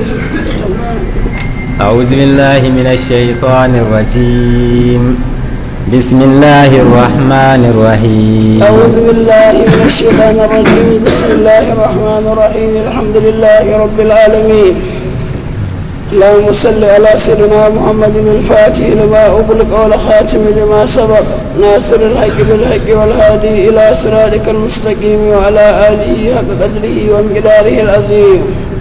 أعوذ بالله من الشيطان الرجيم بسم الله الرحمن الرحيم أعوذ بالله من الشيطان الرجيم بسم الله الرحمن الرحيم الحمد لله رب العالمين اللهم صل على سيدنا محمد الفاتح لما أغلق والخاتم لما سبق ناصر الحق بالحق والهادي إلى صراطك المستقيم وعلى آله حق قدره ومقداره العظيم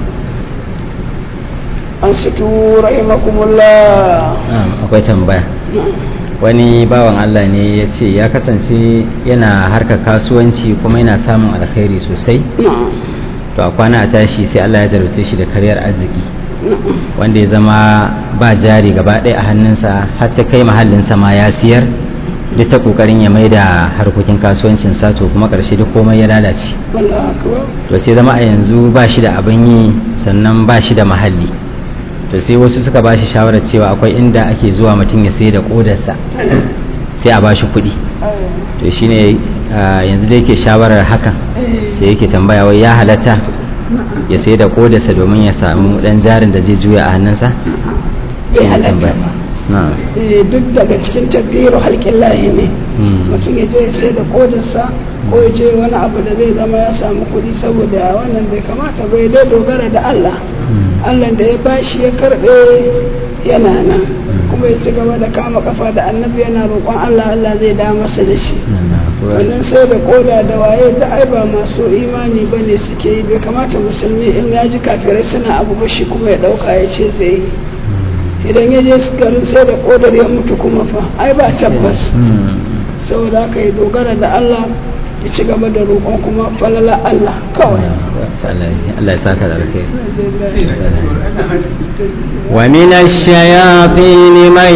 أنصتوا رحمكم الله Na'am, akwai tambaya wani bawan Allah ne ya ce ya kasance yana harkar kasuwanci kuma yana samun alkhairi sosai نعم to a kwana a tashi sai Allah ya jarabce shi da karyar arziki نعم wanda ya zama ba jari gaba ɗaya a hannunsa har ta kai mahallinsa ma ya siyar duk ta kokarin ya mai da harkokin kasuwancin sa to kuma ƙarshe duk komai ya lalace الله أكبر to sai zama a yanzu ba shi da abin yi sannan ba shi da mahalli to sai wasu suka ba shi shawarar cewa akwai inda ake zuwa mutum ya sai da kodarsa sai a ba shi kuɗi to shine ah, yanzu da yake shawarar hakan sai yake tambaya wai ya halatta ya sai da kodarsa domin ya samu ɗan jarin da zai juya a hannunsa bai Shine halatta tambaya. ba na'am Eh, duk daga cikin tabbiru halkin lahi ne Hmm. mutum ya je ya sai da kodarsa ko ya je wani abu da zai zama ya samu kuɗi saboda wannan bai kamata bai dai dogara da Allah Hmm. Allah da ya bashi ya karɓe yana nan kuma ya ci gaba da kama kafa da annabi yana roƙon Allah Allah zai da masa da shi wannan sai da koda da waye da ai ba masu imani ba ne suke yi bai kamata musulmi in ya ji kafirai suna abu ba shi kuma ya ɗauka ya ce zai yi idan ya je garin sai da kodar ya mutu kuma fa ai ba tabbas Hmm. saboda haka ya dogara da Allah ya ci gaba da roƙon kuma falala Allah kawai Allah ya saka da alkhairi ومن الشياطين من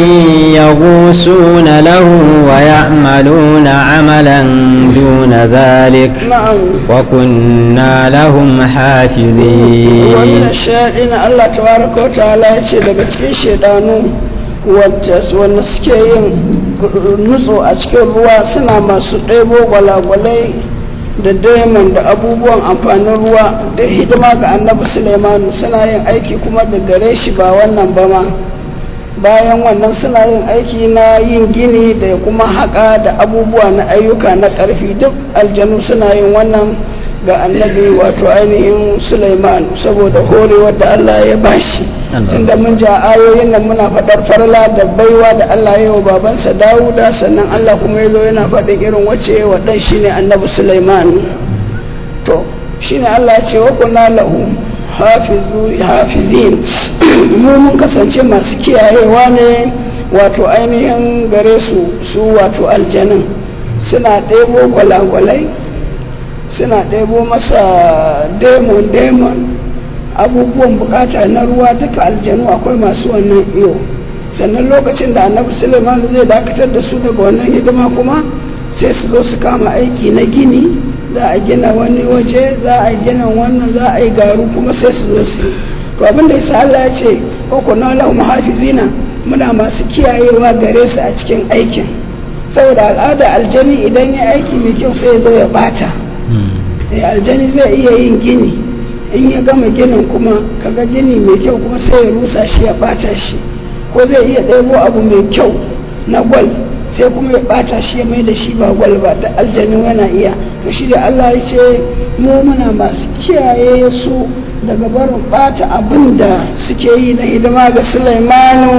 يغوصون له ويعملون عملا دون ذلك na'am وكنا لهم ومن حافظين الشياطين Allah tabaraka wa ta'ala ya ce daga cikin shaidanu wanda wanda suke yin nutso a cikin ruwa suna masu ɗebo gwalagwalai da diamond da abubuwan amfanin ruwa da hidima ga annabi Suleiman suna yin aiki kuma da gare shi ba wannan ba ma bayan wannan suna yin aiki na yin gini da kuma haƙa da abubuwa na ayyuka na ƙarfi duk aljanu suna yin wannan ga annabi wato ainihin Suleiman saboda horewar da Allah ya bashi Allah. tunda mun ja ayoyin nan muna faɗar farla da baiwa da Allah ya yi wa babansa Dawuda sannan Allah kuma ya zo yana faɗin irin wacce ya wa ɗan shine annabi Suleiman to shine Allah ya ce wa kunna lahu hafizu hafizin mu mun kasance masu kiyayewa ne wato ainihin gare su su wato aljanin suna ɗebo gwalagwalai suna ɗebo masa demon demon abubuwan bukata na ruwa duka aljanu akwai masu wannan iyo sannan lokacin da annabi suleiman zai dakatar da su daga wannan hidima kuma sai su zo su kama aiki na gini za a gina wani waje za a gina wannan za a yi garu kuma sai su zo su yi. to abin da yasa Allah ya ce ko na lahu muhafizina muna masu kiyayewa gare su a cikin aikin saboda al'ada aljani idan ya aiki mai kyau sai ya zo ya bata Eh, aljani zai iya yin gini in ya gama ginin kuma kaga gini mai kyau kuma sai ya rusa shi ya bata shi ko zai iya ɗebo abu mai kyau na gwal sai kuma ya bata shi ya mai da shi ba gwal ba da aljanu yana iya to shi da Allah ya ce mu muna masu kiyaye su daga barin bata abin da suke yi na hidima ga Sulaimanu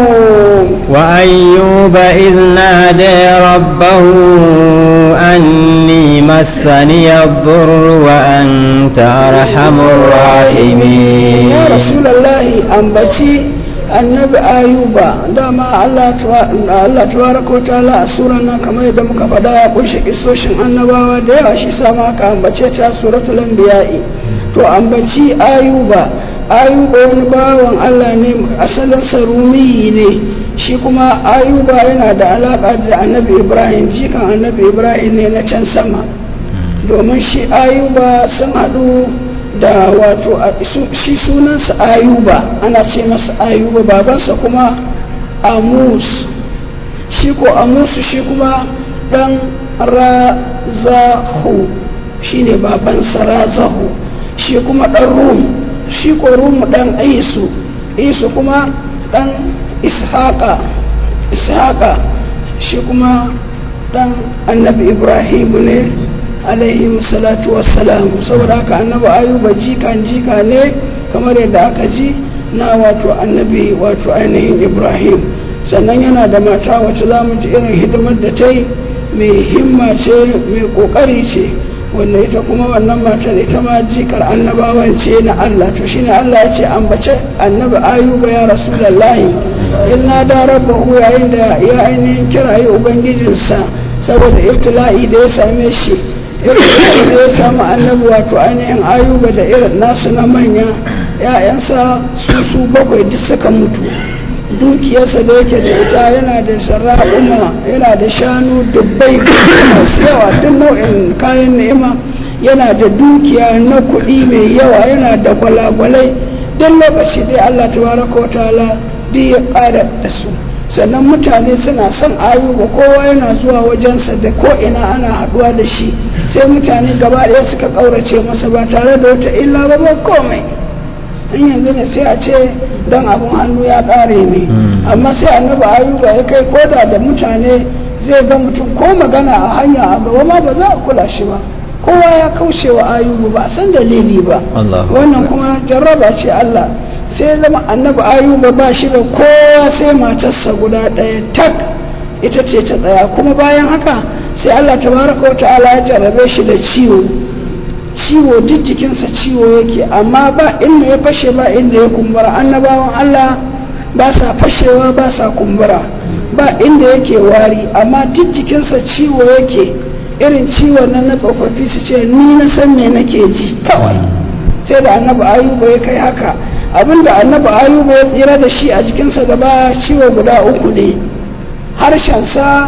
وأيوب إذ نادى ربه أني مسني الضر وأنت أرحم الراحمين ya rasulallahi ambaci annabi ayuba dama Allah tawa- Allah tabaraka wa ta'ala a suran nan kamar yadda muka faɗa ya kunshi kisoshin annabawa da yawa shi sama aka ambace ta suratul anbiya'i to ambaci ayuba ayuba wani bawan Allah ne asalin sarumi ne shi kuma ayuba yana da alaka da annabi ibrahim jikan annabi ibrahim ne na can sama domin shi ayuba sun haɗu da wato a- su- shi sunansa ayuba ana ce masa ayuba babansa kuma amus shi ko amusu shi kuma ɗan razahu shi ne babansa razahu shi kuma ɗan rum shi ko rumu dan isu isu kuma dan ishaqa ishaqa shi kuma dan annabi ibrahim ne alaihi salatu wassalam saboda haka annabi ayuba jikan jika ne kamar yadda aka ji na wato annabi wato ainihin ibrahim sannan yana da mata wacce za mu ji irin hidimar da ta yi mai himma ce mai kokari ce wanda ita kuma wannan matar ita ma jikar annabawan ce na Allah to shine Allah ya ce ambace annabi ayuba ya rasulullahi illa da rabbahu yayin da ya ainihin kirayi ubangijinsa saboda ibtila'i da ya same shi ibtila'i da ya samu annabi wato ainihin ayuba da irin nasu na manya ya'yansa su su bakwai duk suka mutu dukiyarsa da yake da ita yana da shara'uma yana da shanu dubbai masu yawa duk nau'in kayan ni'ima yana da dukiya na kuɗi mai yawa yana da gwalagwalai duk lokaci dai Allah tabaraka wa ta'ala duk ya ƙara da su sannan mutane suna son ayuba kowa yana zuwa wajensa da ko ina ana haɗuwa da shi sai mutane gaba ɗaya suka ƙaurace masa ba tare da wata illa ba ba komai in yanzu ne sai a ce don abun hannu ya ƙare ne amma sai annabi ayuba ya kai koda da mutane zai ga mutum ko magana a hanya a gaba ma ba za a kula shi ba kowa ya kauce wa ayubu ba a san dalili ba wannan kuma jarraba ce Allah sai zama annabi ayuba ba shi da kowa sai matarsa guda ɗaya tak ita ce ta tsaya kuma bayan haka sai Allah tabaraka wa ta'ala ya jarrabe shi da ciwo ciwo duk jikinsa ciwo yake amma ba inda ya fashe ba inda ya kumbura annabawan Allah ba sa fashewa ba sa kumbura ba inda yake wari amma duk jikinsa ciwo yake irin ciwon nan na tsofaffi su ce ni na san me nake ji kawai sai da annabi ayuba ya kai haka abinda annabi ayuba ya tsira da shi a jikinsa da ba ciwo guda uku ne harshensa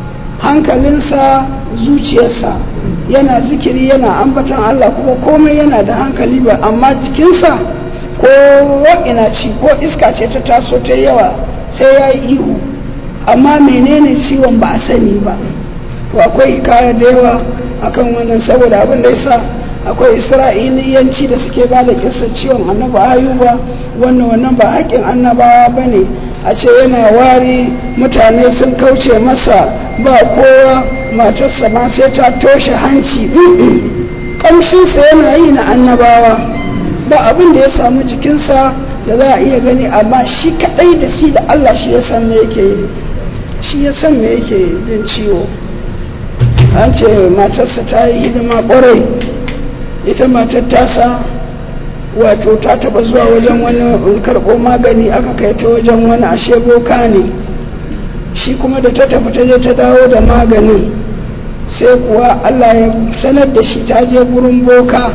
hankalinsa zuciyarsa yana zikiri yana ambatan Allah kuma komai yana da hankali ba amma jikinsa ko ina ci ko iska ce ta taso ta yawa sai ya yi ihu amma menene ciwon ba a sani ba to akwai kaya da yawa akan wannan saboda abin da yasa akwai isra'iliyanci da suke ba da kisa ciwon annabi ayuba wannan wannan ba haƙƙin annabawa ba ne a ce yana wari mutane sun kauce masa ba kowa matarsa ma sai ta toshe hanci ƙamshinsa yana yi na annabawa ba abin da ya samu jikinsa da za a iya gani amma shi kaɗai da shi da allah shi ya san me yake shi ya san me yake jin ciwo an ce matarsa ta yi hidima ƙwarai ita matar tasa wato ta taba zuwa wajen wani karɓo magani aka kai ta wajen wani ashe boka ne shi kuma da ta tafi ta je ta dawo da maganin sai kuwa allah ya sanar da shi ta je gurin boka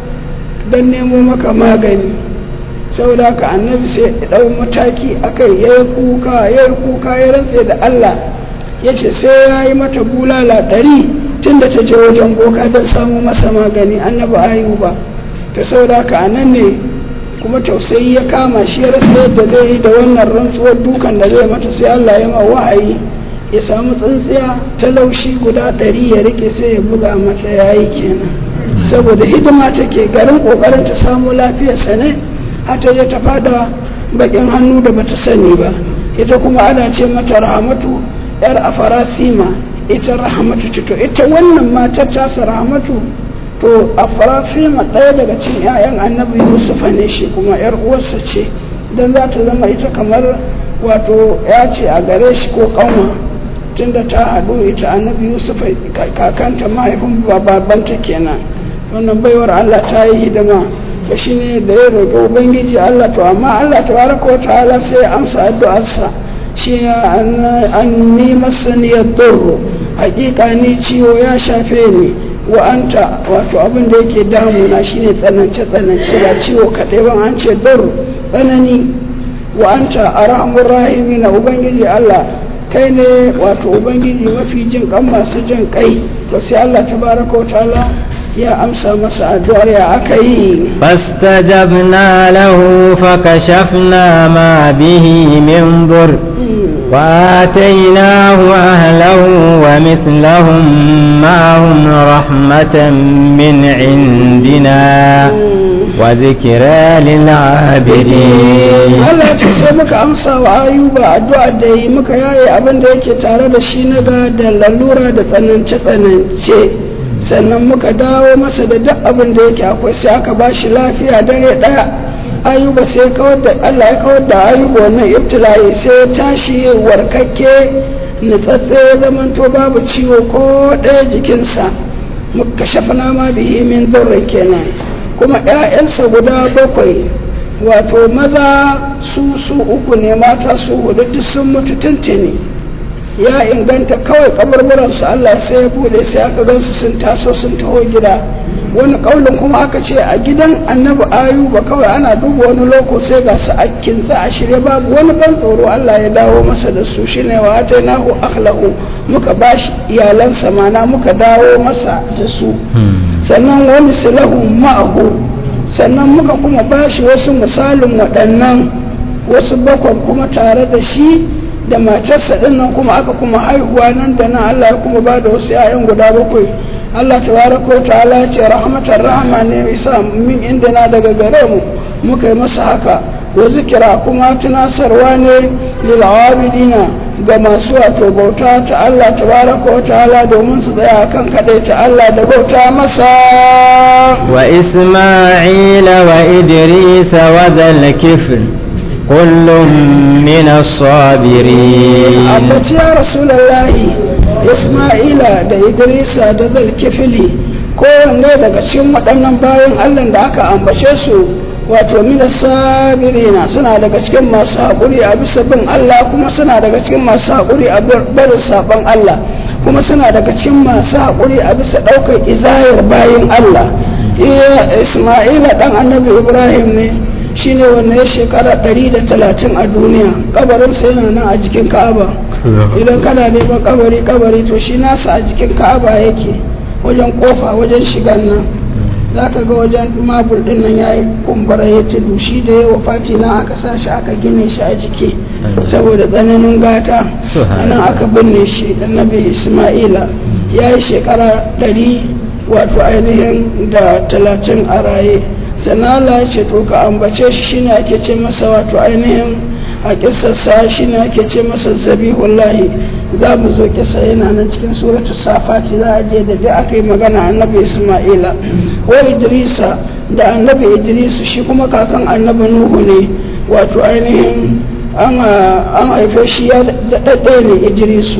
don nemo maka magani saboda haka annabi sai ya ɗau mataki akai ya yi kuka ya yi kuka ya rantse da allah ya ce sai ya yi mata bulala ɗari tun da ta je wajen boka don samu masa magani annabi ayuba ta saboda haka a nan ne kuma tausayi ya kama shi ya rasa yadda zai yi da wannan rantsuwar dukan da zai mata sai Allah ya ma wa'ayi ya samu tsintsiya ta laushi guda ɗari ya rike sai ya buga mata yayi kenan saboda hidima take garin kokarin ta samu lafiyarsa ne har ta je ta fada bakin hannu da bata sani ba ita kuma ana ce mata rahamatu yar afarasima ita rahamatu ce to ita wannan matar tasa rahamatu to afarasima ɗaya daga cikin 'ya'yan annabi yusuf ne shi kuma yar uwarsa ce don za ta zama ita kamar wato ya ce a gare shi ko kanwa tunda ta haɗu ita annabi yusuf kakanta mahaifin babanta kenan wannan baiwar allah ta yi hidima to shine da ya roƙi ubangiji allah to amma allah tabaraka wa ta'ala sai ya amsa addu'arsa shi an ni masaniyar durru hakika ni ciwo ya shafe ni wa anta wato abin da yake damuna shine tsanance tsanance ba ciwo kaɗai ban an ce durru tsanani wa anta arhamur rahimi na ubangiji Allah kai ne wato ubangiji mafi jin kan masu jin kai to sai Allah tabaraka wa ta'ala ya amsa masa addu'ar ya aka yi فاستجبنا له فكشفنا ما به من ضر وآتيناه أهله ومثلهم معهم رحمة من عندنا وذكرى للعابدين Allah ya ce sai muka amsa wa ayuba addu'a da yi muka yaye abin da yake tare da shi na ga da lalura da tsanance tsanance sannan muka dawo masa da duk abin da yake akwai sai aka ba shi lafiya dare daya ayuba sai kawar da Allah ya kawar da ayuba wannan ibtila'i sai ya tashi warkakke nutsatse ya zamanto babu ciwo ko ɗaya jikinsa muka shafana ma bihi min durrin kenan kuma 'ya'yansa guda bakwai wato maza su su uku ne mata su hudu duk sun mutu tuntuni ya inganta kawai kaburburansu Allah sai ya bude sai aka gansu sun taso sun taho gida wani kaulin kuma aka ce a gidan annabi ayuba kawai ana duba wani loko sai ga su a kinsa a shirye babu wani ban tsoro Allah ya dawo masa da su shine wa atainahu akhlahu muka bashi iyalansa mana muka dawo masa da su sannan wani silahu ma'ahu sannan muka kuma bashi wasu misalin waɗannan wasu bakwan kuma tare da shi da matarsa ɗin nan kuma aka kuma haihuwa nan da nan Allah ya kuma ba da wasu 'ya'yan guda bakwai Allah tabaraka wa ta'ala ya ce rahmatar rahama ne isa min inda na daga gare mu muka yi masa haka wa zikira kuma tunasarwa ne lil abidina ga masu wato bauta ta Allah tabaraka wa ta'ala domin su tsaya kan kadai ta Allah da bauta masa وإسماعيل وإدريس وذا الكفل كل من الصابرين ambaci ya rasulallahi isma'ila da idrisa da zalkifili kowanne daga cikin waɗannan bayan allah da aka ambace su wato mina sabirina suna daga cikin masu haƙuri a bisa bin allah kuma suna daga cikin masu haƙuri a barin saɓon allah kuma suna daga cikin masu haƙuri a bisa ɗaukar izayar bayan allah iya isma'ila ɗan annabi ibrahim ne shine wanda ya shekara 130 a duniya kabarinsa yana nan a jikin ka'aba idan kana neman kabari kabari to shi nasa a jikin ka'aba yake wajen kofa wajen shigan nan za ka ga wajen mabul din nan ya yi kumbura ya tudu shi da yawa fati na aka sa shi aka gine shi a jiki saboda tsananin gata nan aka binne shi annabi isma'ila ya yi shekara 100 wato ainihin da talatin a raye sannan Allah ya ce to ka ambace shi shine ake ce masa wato ainihin a kissarsa shine ake ce masa zabihullahi za mu zo kisa yana nan cikin suratu safati za a je da dai aka yi magana annabi isma'ila wa idrisa da annabi idrisu shi kuma kakan annabi nuhu ne wato ainihin an haife shi ya daɗaɗɗe ne idrisu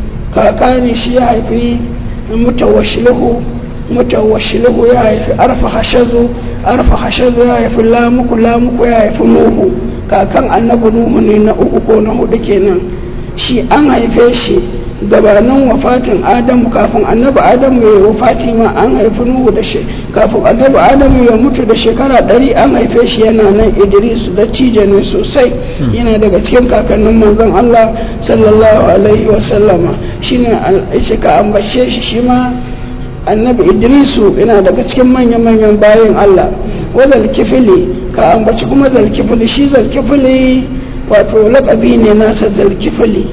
kaka ne shi ya haifi mutawashiluhu mutawashiluhu ya haifi arfa hashazu arfa hashazu ya haifi lamuku lamuku ya haifi nuhu kakan annabi nuhu ne na uku ko na hudu kenan shi an haife shi gabanin wafatin adamu kafin annabi adamu ya yi wafati ma an haifi nuhu da shi kafin annabi adamu ya mutu da shekara ɗari an haife shi yana nan idrisu da cije ne sosai yana daga cikin kakannin manzon allah sallallahu alaihi wasallama shine shi ka ambace shi shi ma annabi idrisu yana daga cikin manya-manyan bayan allah wa zalkifili ka ambaci kuma zalkifili shi zalkifili wato lakabi ne nasa zalkifili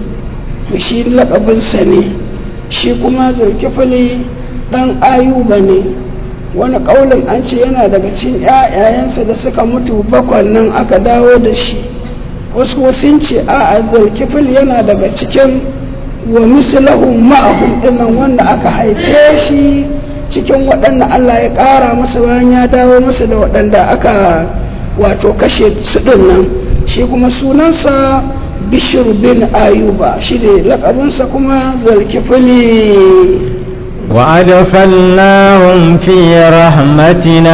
shi lakabinsa ne shi kuma zalkifili dan ayuba ne wani kaulin an ce yana daga cikin 'ya'yayensa da suka mutu bakwan nan aka dawo da shi wasu wasu ce a zalkifil yana daga cikin wa mislahum ma'ahum dinnan wanda aka haife shi cikin waɗanda Allah ya ƙara masa bayan ya dawo masa da waɗanda aka wato kashe su nan shi kuma sunansa bishir bin ayuba shi ne lakabinsa kuma zalkifili وأدخلناهم في رحمتنا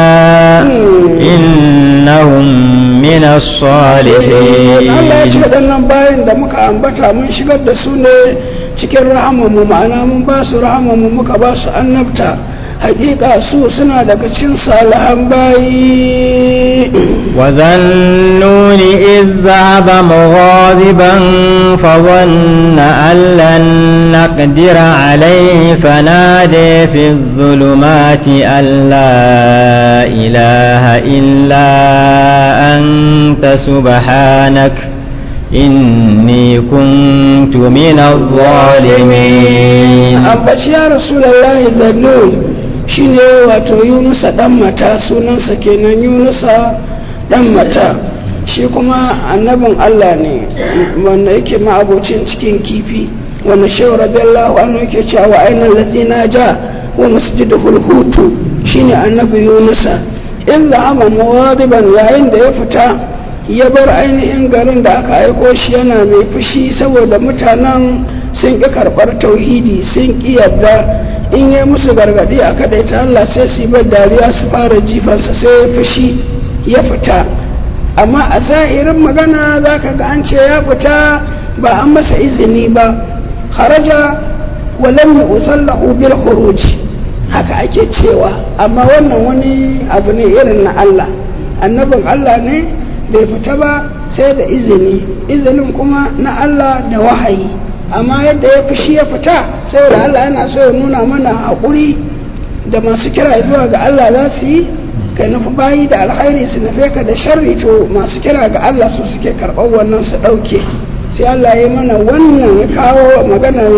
إنهم من الصالحين Allah ya ce waɗannan bayan da muka ambata mun shigar da su ne cikin rahamanmu ma'ana mun ba su rahamanmu muka ba su annabta hakika su suna daga cikin salihan bayi وذا النون إذ ذهب مغاضبا فظن أن لن نقدر عليه فنادي في الظلمات أن لا إله إلا أنت سبحانك إني كنت من الظالمين ambaci ya rasulallahi da nun shine wato yunusa dan mata sunansa kenan yunusa dan mata shi kuma annabin allah ne wanda yake ma'abocin cikin kifi wanda shehu radiyallahu anhu yake cewa wa ainihin lazina ja wa masjidul hutu shine annabi yunusa in za'ama muwadiban yayin da ya fita ya bar ainihin garin da aka aiko shi yana mai fushi saboda mutanen sun ƙi karɓar tauhidi sun ƙi yarda in yi musu gargaɗi a kaɗai ta Allah sai su yi dariya su fara jifansa sai ya fushi ya fita amma a zahirin magana za ka ga an ce ya fita ba an masa izini ba haraja walam yusallahu bil khuruj haka ake cewa amma wannan wani abu ne irin na Allah annabin Allah ne bai fita ba sai da izini izinin kuma na Allah da wahayi amma yadda ya fushi ya fita saboda Allah yana so ya nuna mana haƙuri da masu kira zuwa ga Allah za su yi ka nufi bayi da alkhairi su nufe ka da sharri to masu kira ga Allah su suke karɓar wannan su ɗauke sai Allah ya mana wannan ya kawo maganar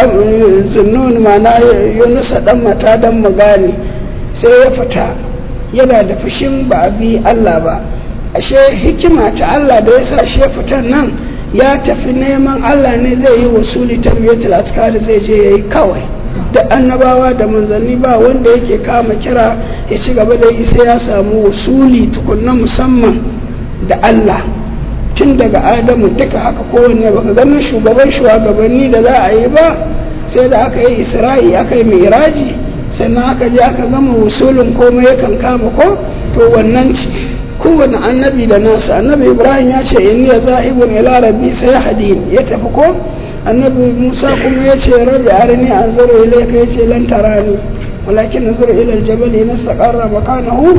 zunnun mana yunusa dan mata dan magani sai ya fita yana da fushin ba a bi Allah ba ashe hikima ta Allah da ya sa shi ya fitan nan ya tafi neman Allah ne zai yi wasuli tarbiyatul askari zai je yayi kawai da annabawa da manzanni ba wanda yake kama kira ya ci gaba da yi sai ya samu wasuli tukunna musamman da Allah tun daga adamu duka haka kowanne baka ganin shugaban shugabanni da za a yi ba sai da aka yi isra'i aka yi miraji sannan aka je aka gama wasulin komai yakan kama ko to wannan ce kowane annabi da nasa annabi ibrahim ya ce inni ya za'ibun ila rabbi sai hadin ya tafi ko annabi musa kuma ya ce rabbi arini an zuru ilayka ya ce lan tarani walakin nazuru ila aljabal nastaqarra makanahu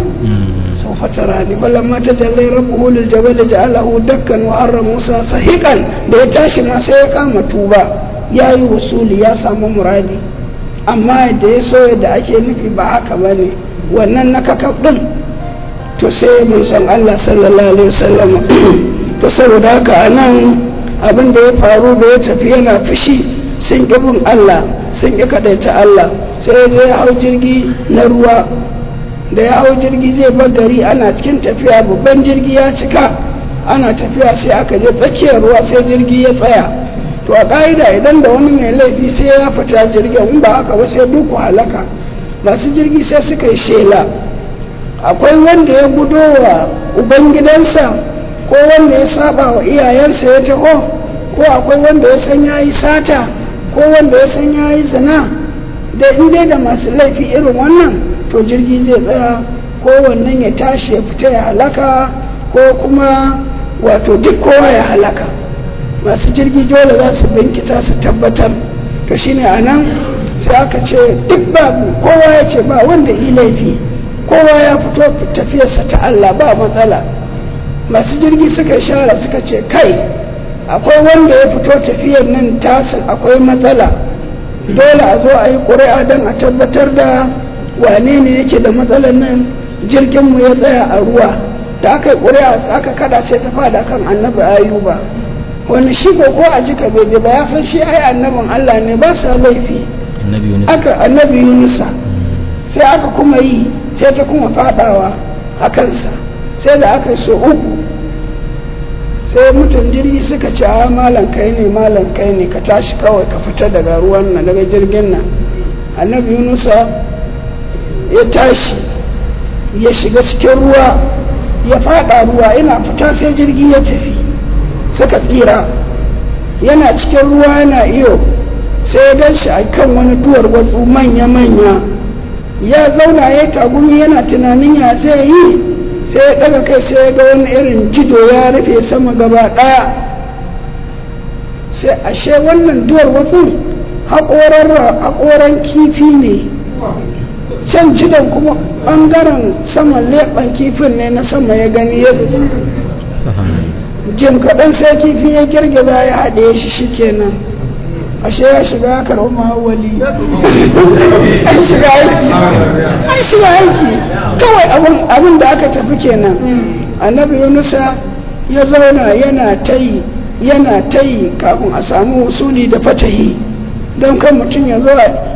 سوف تراني فلما تجلى ربه للجبل جعله دكا وحر موسى صحيقا da ya tashi ma sai ya kama tuba ya yi wasuli ya samu muradi amma da ya so yadda ake nufi ba haka ba ne wannan na kakaf ɗin to sai mun san Allah sallallahu alaihi wasallam to saboda haka nan abin da ya faru da ya tafi yana fushi sun ƙi bin Allah sun ƙi kaɗaita Allah sai ya je ya hau jirgi na ruwa da ya hau jirgi zai bar gari ana cikin tafiya babban jirgi ya cika ana tafiya sai aka je tsakiyar ruwa sai jirgi ya tsaya to a ƙa'ida idan da wani mai laifi sai ya fita jirgin in ba haka ba sai duku halaka masu jirgi sai suka yi shela akwai wanda ya gudo wa ubangidansa ko wanda ya saba wa iyayensa ya taho ko akwai wanda ya san ya yi sata ko wanda ya san ya yi zina da in da masu laifi irin wannan to jirgi zai tsaya ko wannan ya tashi ya fita ya halaka ko kuma wato duk kowa ya halaka masu jirgi dole za su binkita su tabbatar to shine a nan sai aka ce duk babu kowa ya ce ba wanda yi laifi kowa ya fito tafiyarsa ta Allah ba matsala masu jirgi suka shara suka ce kai akwai wanda ya fito tafiyar nan tasin akwai matsala dole a zo a yi ƙuri'a don a tabbatar da wane ne yake da matsalar nan jirginmu ya tsaya a ruwa da aka yi ƙuri'a aka kada sai ta fada kan annabi ayuba wani shi ko ko a jika bai ba ya san shi ai annabin Allah ne ba sa laifi aka annabi yunusa sai aka kuma yi sai ta kuma fadawa a kansa sai da aka yi so uku sai mutum jirgi suka ce a malam kai ne malam kai ne ka tashi kawai ka fita daga ruwan nan daga jirgin nan annabi yunusa ya tashi ya shiga cikin ruwa ya fada ruwa yana fita sai jirgi ya tafi suka tsira yana cikin ruwa yana iyo sai ya gan shi a kan wani duwar watsu manya-manya ya zauna ya tagumi yana tunanin ya zai yi sai ya daga kai sai ya ga wani irin jido ya rufe sama gaba daya sai ashe wannan duwar watsun haƙoran kifi ne can jidan kuma ɓangaren saman leɓen kifin ne na sama ya gani ya jim kaɗan sai kifi ya girgiza ya haɗe shi shikenan ashe ya shiga ya karɓi mahawali an shiga aiki an shiga aiki kawai abin da aka tafi kenan annabi yunusa ya zauna yana ta yi yana ta yi kafin a samu usuli da fatahi don kan mutum ya zo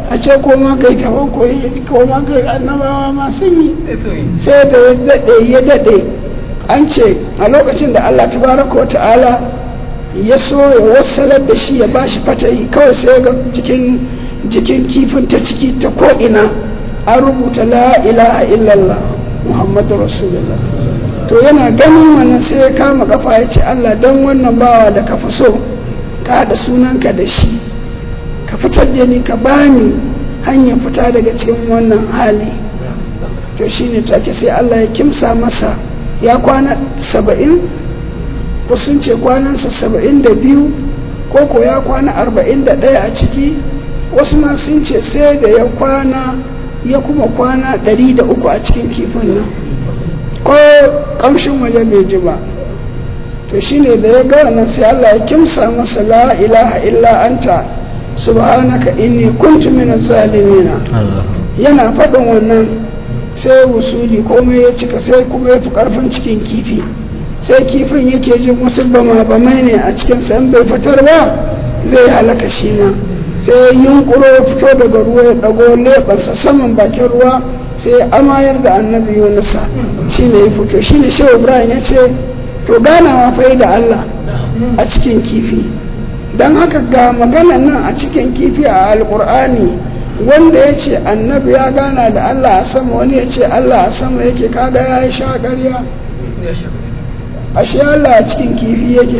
a ce koma kai tawakkuli koma kai annabawa ma sun yi sai da ya daɗe ya daɗe an ce a lokacin da Allah tabaraka wa ta'ala ya so ya wasalar da shi ya bashi fatahi kawai sai ga jikin jikin kifin ta ciki ta ko'ina an rubuta la ilaha illallah muhammadu rasulullah to yana ganin wannan sai ya kama kafa ya ce Allah don wannan bawa da ka fi so ka haɗa sunanka da shi ka fitar da ni ka bani hanyar fita daga cikin wannan hali to shine take sai Allah ya kimsa masa ya kwana saba'in ko sun ce kwanansa saba'in da biyu ko ko ya kwana arba'in da ɗaya a ciki wasu ma sun ce sai da ya kwana ya kuma kwana ɗari da uku a cikin kifin nan ko ƙamshin waje bai ji ba to shine da ya ga wannan sai Allah ya kimsa masa la ilaha illa anta subhanaka inni kuntu minaz zalimina yana faɗin wannan sai wusuli komai ya cika sai kuma ya fi ƙarfin cikin kifi sai kifin yake jin wasu bama bamai ne a cikin san bai fitar ba zai halaka shi ma sai yunkuro ya fito daga ruwa ya ɗago leɓarsa saman bakin ruwa sai amayar da annabi yunusa shi ne ya fito shi ne shehu ibrahim ya ce to ganawa fa da allah a cikin kifi don haka ga maganan nan a cikin kifi a alkur'ani wanda ya ce annabi ya gana da Allah a sama wani ya ce Allah a sama yake kada ya yi sha ƙarya ashe Allah a cikin kifi yake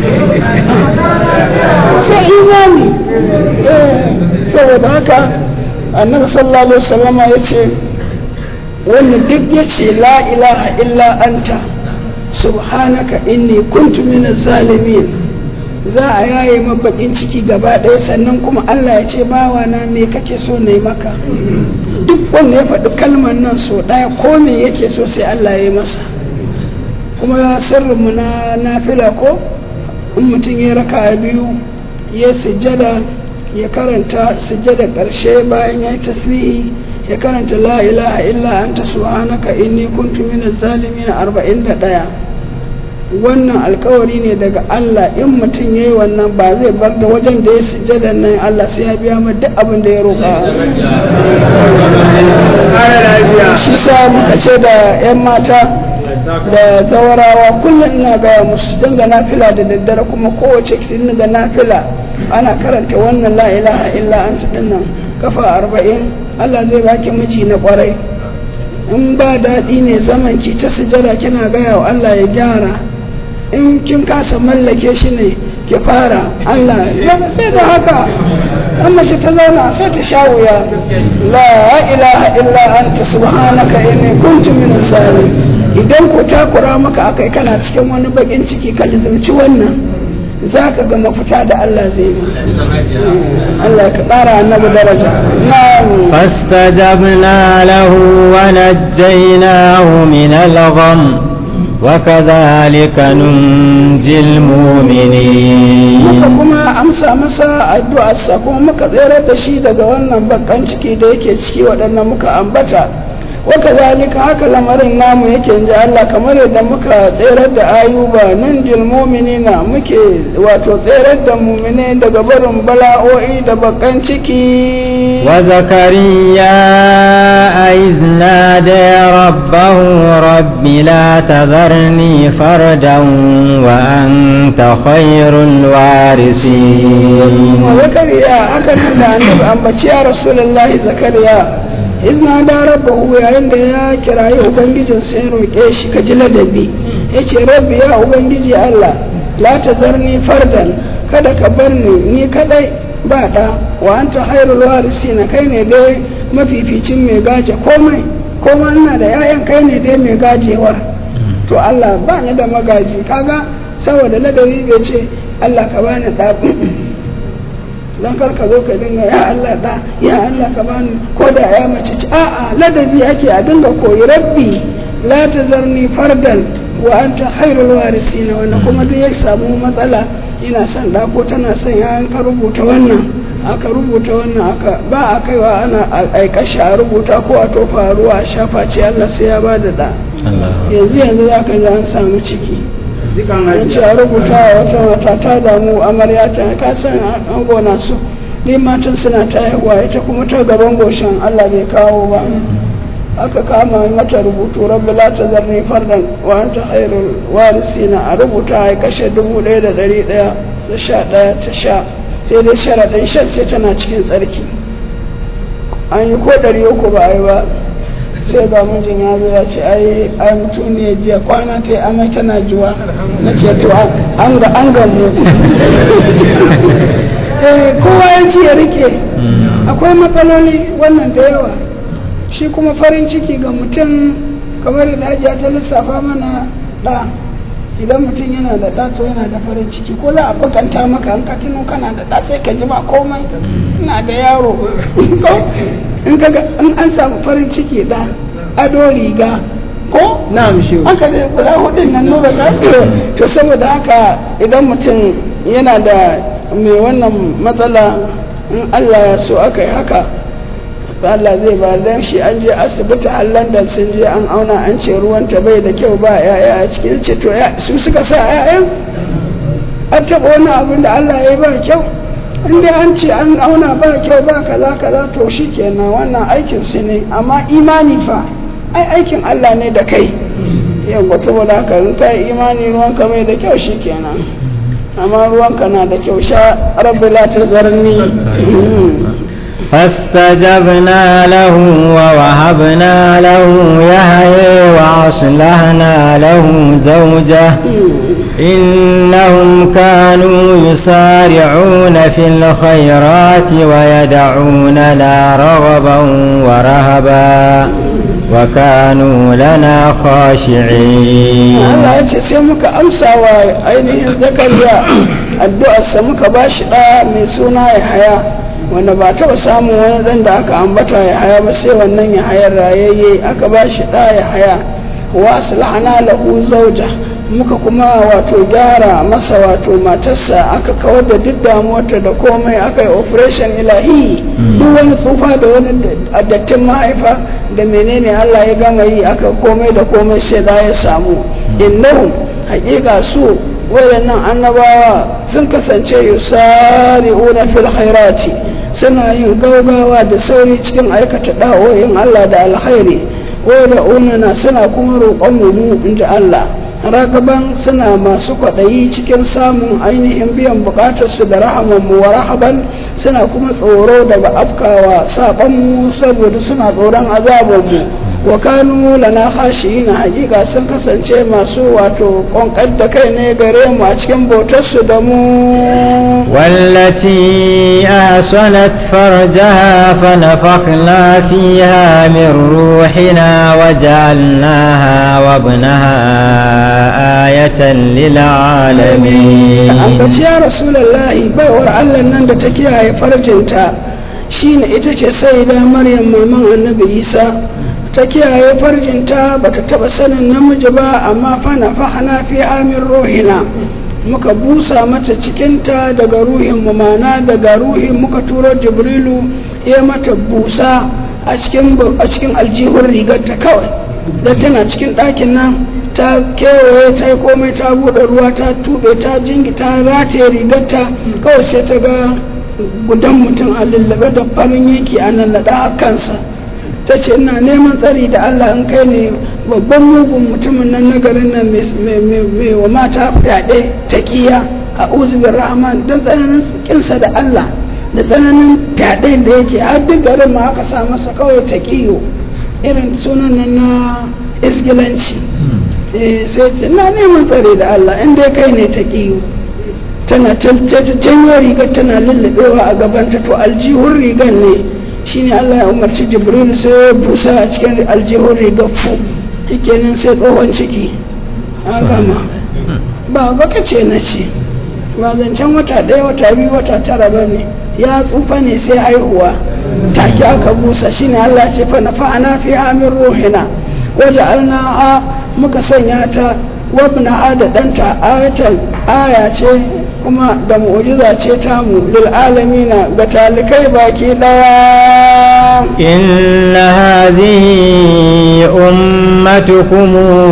sai imani saboda haka annabi sallallahu alaihi wasallam ya ce wanda duk ya ce la ilaha illa anta subhanaka inni kuntu minaz zalimin za a yaye mabakin ciki gaba ɗaya sannan kuma Allah ya ce bawa na me kake so na maka duk wanda ya faɗi kalmar nan so ɗaya ko me yake so sai Allah ya yi masa kuma sirrinmu na nafila ko in mutum ya raka biyu ya sujjada ya karanta sujjada ƙarshe bayan ya yi tasbihi ya karanta la ilaha illa anta subhanaka inni kuntu minaz zalimin 41 wannan alkawari ne daga Allah in mutum ya yi wannan ba zai bar da wajen da ya sujjada nan Allah sai ya biya duk abin da ya roƙa shi sa muka ce da 'yan mata da zawarawa kullum ina gaya musu dinga nafila da daddare kuma kowace dinga nafila ana karanta wannan la ilaha illa anta dinnan kafa arba'in Allah zai baki miji na kwarai in ba daɗi ne zaman ki ta sujada kina gaya wa Allah ya gyara in kin kasa mallake shi ne ki fara Allah sai da haka an mace ta zauna sai ta sha wuya la ilaha illa anta subhanaka inni kuntu min zalim idan ko takura maka akai kana cikin wani bakin ciki ka lizumci wannan za ka ga mafita da Allah zai yi Allah ka ƙara annabi daraja فاستجبنا له ونجيناه من الغم وكذلك ننجي المؤمنين muka kuma amsa masa addu'arsa kuma muka tsere da shi daga wannan bakan ciki da yake ciki waɗannan muka ambata waka zalika haka lamarin namu yake inji Allah kamar yadda muka tserar da ayuba nan jil mu'minina muke wato tserar da mu'mine daga barin bala'o'i da bakan ciki wa zakariya iz nada rabbahu rabbi la tadharni fardan wa anta khairul warisin wa zakariya haka nan da annabi ambaci ya rasulullahi zakariya izna da rabbahu yayin da ya kirayi ubangijin sai roƙe shi ka ji ladabi ya ce rabbi ya ubangiji Allah la ta zarni fardan kada ka bar ni ni kadai ba da wa anta khairul warisina kai ne dai mafificin mai gaje komai komai ina da yayan kai ne dai mai gajewar to Allah ba ni da magaji kaga saboda ladabi bai ce Allah ka bani da don kar ka zo ka dinga ya Allah da ya Allah ka bani ko da ya mace ci a'a ladabi ake a dinga koyi rabbi la tazarni fardan wa anta khairul warisina wannan kuma duk ya samu matsala ina son da ko tana son ya ka rubuta wannan aka rubuta wannan aka ba a kaiwa ana aikashi a rubuta ko a tofa ruwa a shafa ce Allah sai ya bada da yanzu yanzu za ka ji an samu ciki ya ce a rubuta wa wata mata ta damu amarya ta ka san an gona su ni matan suna ta haihuwa ita kuma ta gaban goshin Allah bai kawo ba aka kama mata rubutu rabbi la tazarni fardan wa anta khairul warisina a rubuta a kashe dubu ɗaya da ɗari ɗaya da sha ɗaya ta sha sai dai sharaɗin shan sai tana cikin tsarki an yi ko ɗari uku ba a yi ba sai ga mijin ya zo ya ce ai ai mutum ne jiya kwana ta yi amai tana juwa na ce to an ga an gamu eh kowa ya ji ya rike akwai matsaloli wannan da yawa shi kuma farin ciki ga mutum kamar da ajiya ta lissafa mana da idan mutum yana da ɗa to yana da farin ciki ko za a bakanta maka an ka tuno kana da ɗa sai ka ji ba komai ina da yaro in kaga in an samu farin ciki da ado riga ko na'am shi haka ne guda hudun nan nura za su to saboda haka idan mutum yana da mai wannan matsala in Allah ya so aka yi haka Allah zai ba dan shi an je asibiti a London sun je an auna an ce ruwanta bai da kyau ba yaya a cikin ce to su suka sa yayan an taɓa wani abin da Allah ya yi ba kyau in dai an ce an auna ba kyau ba kaza kaza to shi kenan wannan aikin su ne amma imani fa ai aikin Allah ne da kai yau saboda haka in ka yi imani ruwanka bai da kyau shi kenan amma ruwanka na da kyau sha rabbi la tazarni فاستجبنا له ووهبنا له يحيى وأصلحنا له زوجه إنهم كانوا يسارعون في الخيرات ويدعوننا رغبا ورهبا وكانوا لنا خاشعين Allah ya ce sai muka amsa wa ainihin zakariya addu'arsa muka ba shi ɗa mai suna ya haya wanda ba taɓa samun wani ɗan da aka ambata ya haya ba sai wannan ya hayar rayayye aka ba shi ɗa ya haya wa aslahana lahu zauja muka kuma wato gyara masa wato matarsa aka kawar da duk damuwarta da komai aka yi operation ilahi duk wani tsufa da wani dattin mahaifa da menene Allah ya gama yi aka komai da komai sai da ya samu innahum haƙiƙa su waɗannan annabawa sun kasance yusari'una fil khairati suna yin gaugawa da sauri cikin aikata da'o'in Allah da alkhairi wa unana suna kuma roƙon mu inda Allah ragaban suna masu kwaɗayi cikin samun ainihin biyan buƙatarsu da rahamanmu wa rahaban suna kuma tsoro daga afkawa saɓonmu saboda suna tsoron azabanmu wa kanu lana khashiyina hakika sun kasance masu wato ƙonƙar da kai ne gare mu a cikin bautarsu da mu والتي أحصنت فرجها فنفخنا فيها من روحنا وجعلناها وابنها آية للعالمين ambaci ya rasulallahi baiwar allah nan da ta kiyaye farjinta shine ita ce sai da maryam maman annabi isa ta kiyaye farjinta bata taba sanin namiji ba amma fana fahana fi amin rohina muka busa mata cikinta daga ruhin mu mana daga ruhin muka turo jibrilu ya mata busa a cikin a cikin aljihun rigarta kawai da tana cikin ɗakin nan ta kewaye ta yi komai ta buɗe ruwa ta tube ta jingi ta rataye rigarta kawai sai ta ga gudan mutum a lullube da farin yanki a nan a kansa ta ce ina neman tsari da Allah in kai ne babban mugun mutumin nan na garin nan mai wa mata fyaɗe ta kiya a uzubin rahman don tsananin kinsa da Allah da tsananin fyaɗe da yake har duk garin ma aka sa masa kawai ta kiyo irin sunan nan na isgilanci sai ce na neman tsari da Allah in dai kai ne ta kiyo tana janyo rigar tana lullubewa a gabanta to aljihun rigar ne shine Allah ya umarci Jibril sai ya busa a cikin aljihun rigar fu kenan sai tsohon ciki an gama ba ga ce na ce ba zancen wata ɗaya wata biyu wata tara ba ne ya tsufa ne sai haihuwa take aka busa shine Allah ce fa nafa'ana fi amin ruhina waje alna muka sanya ta wabna da ɗanta ayatan aya ce kuma da mu'jiza ce tamu lil alamina ga talikai baki daya إن هذه أمتكم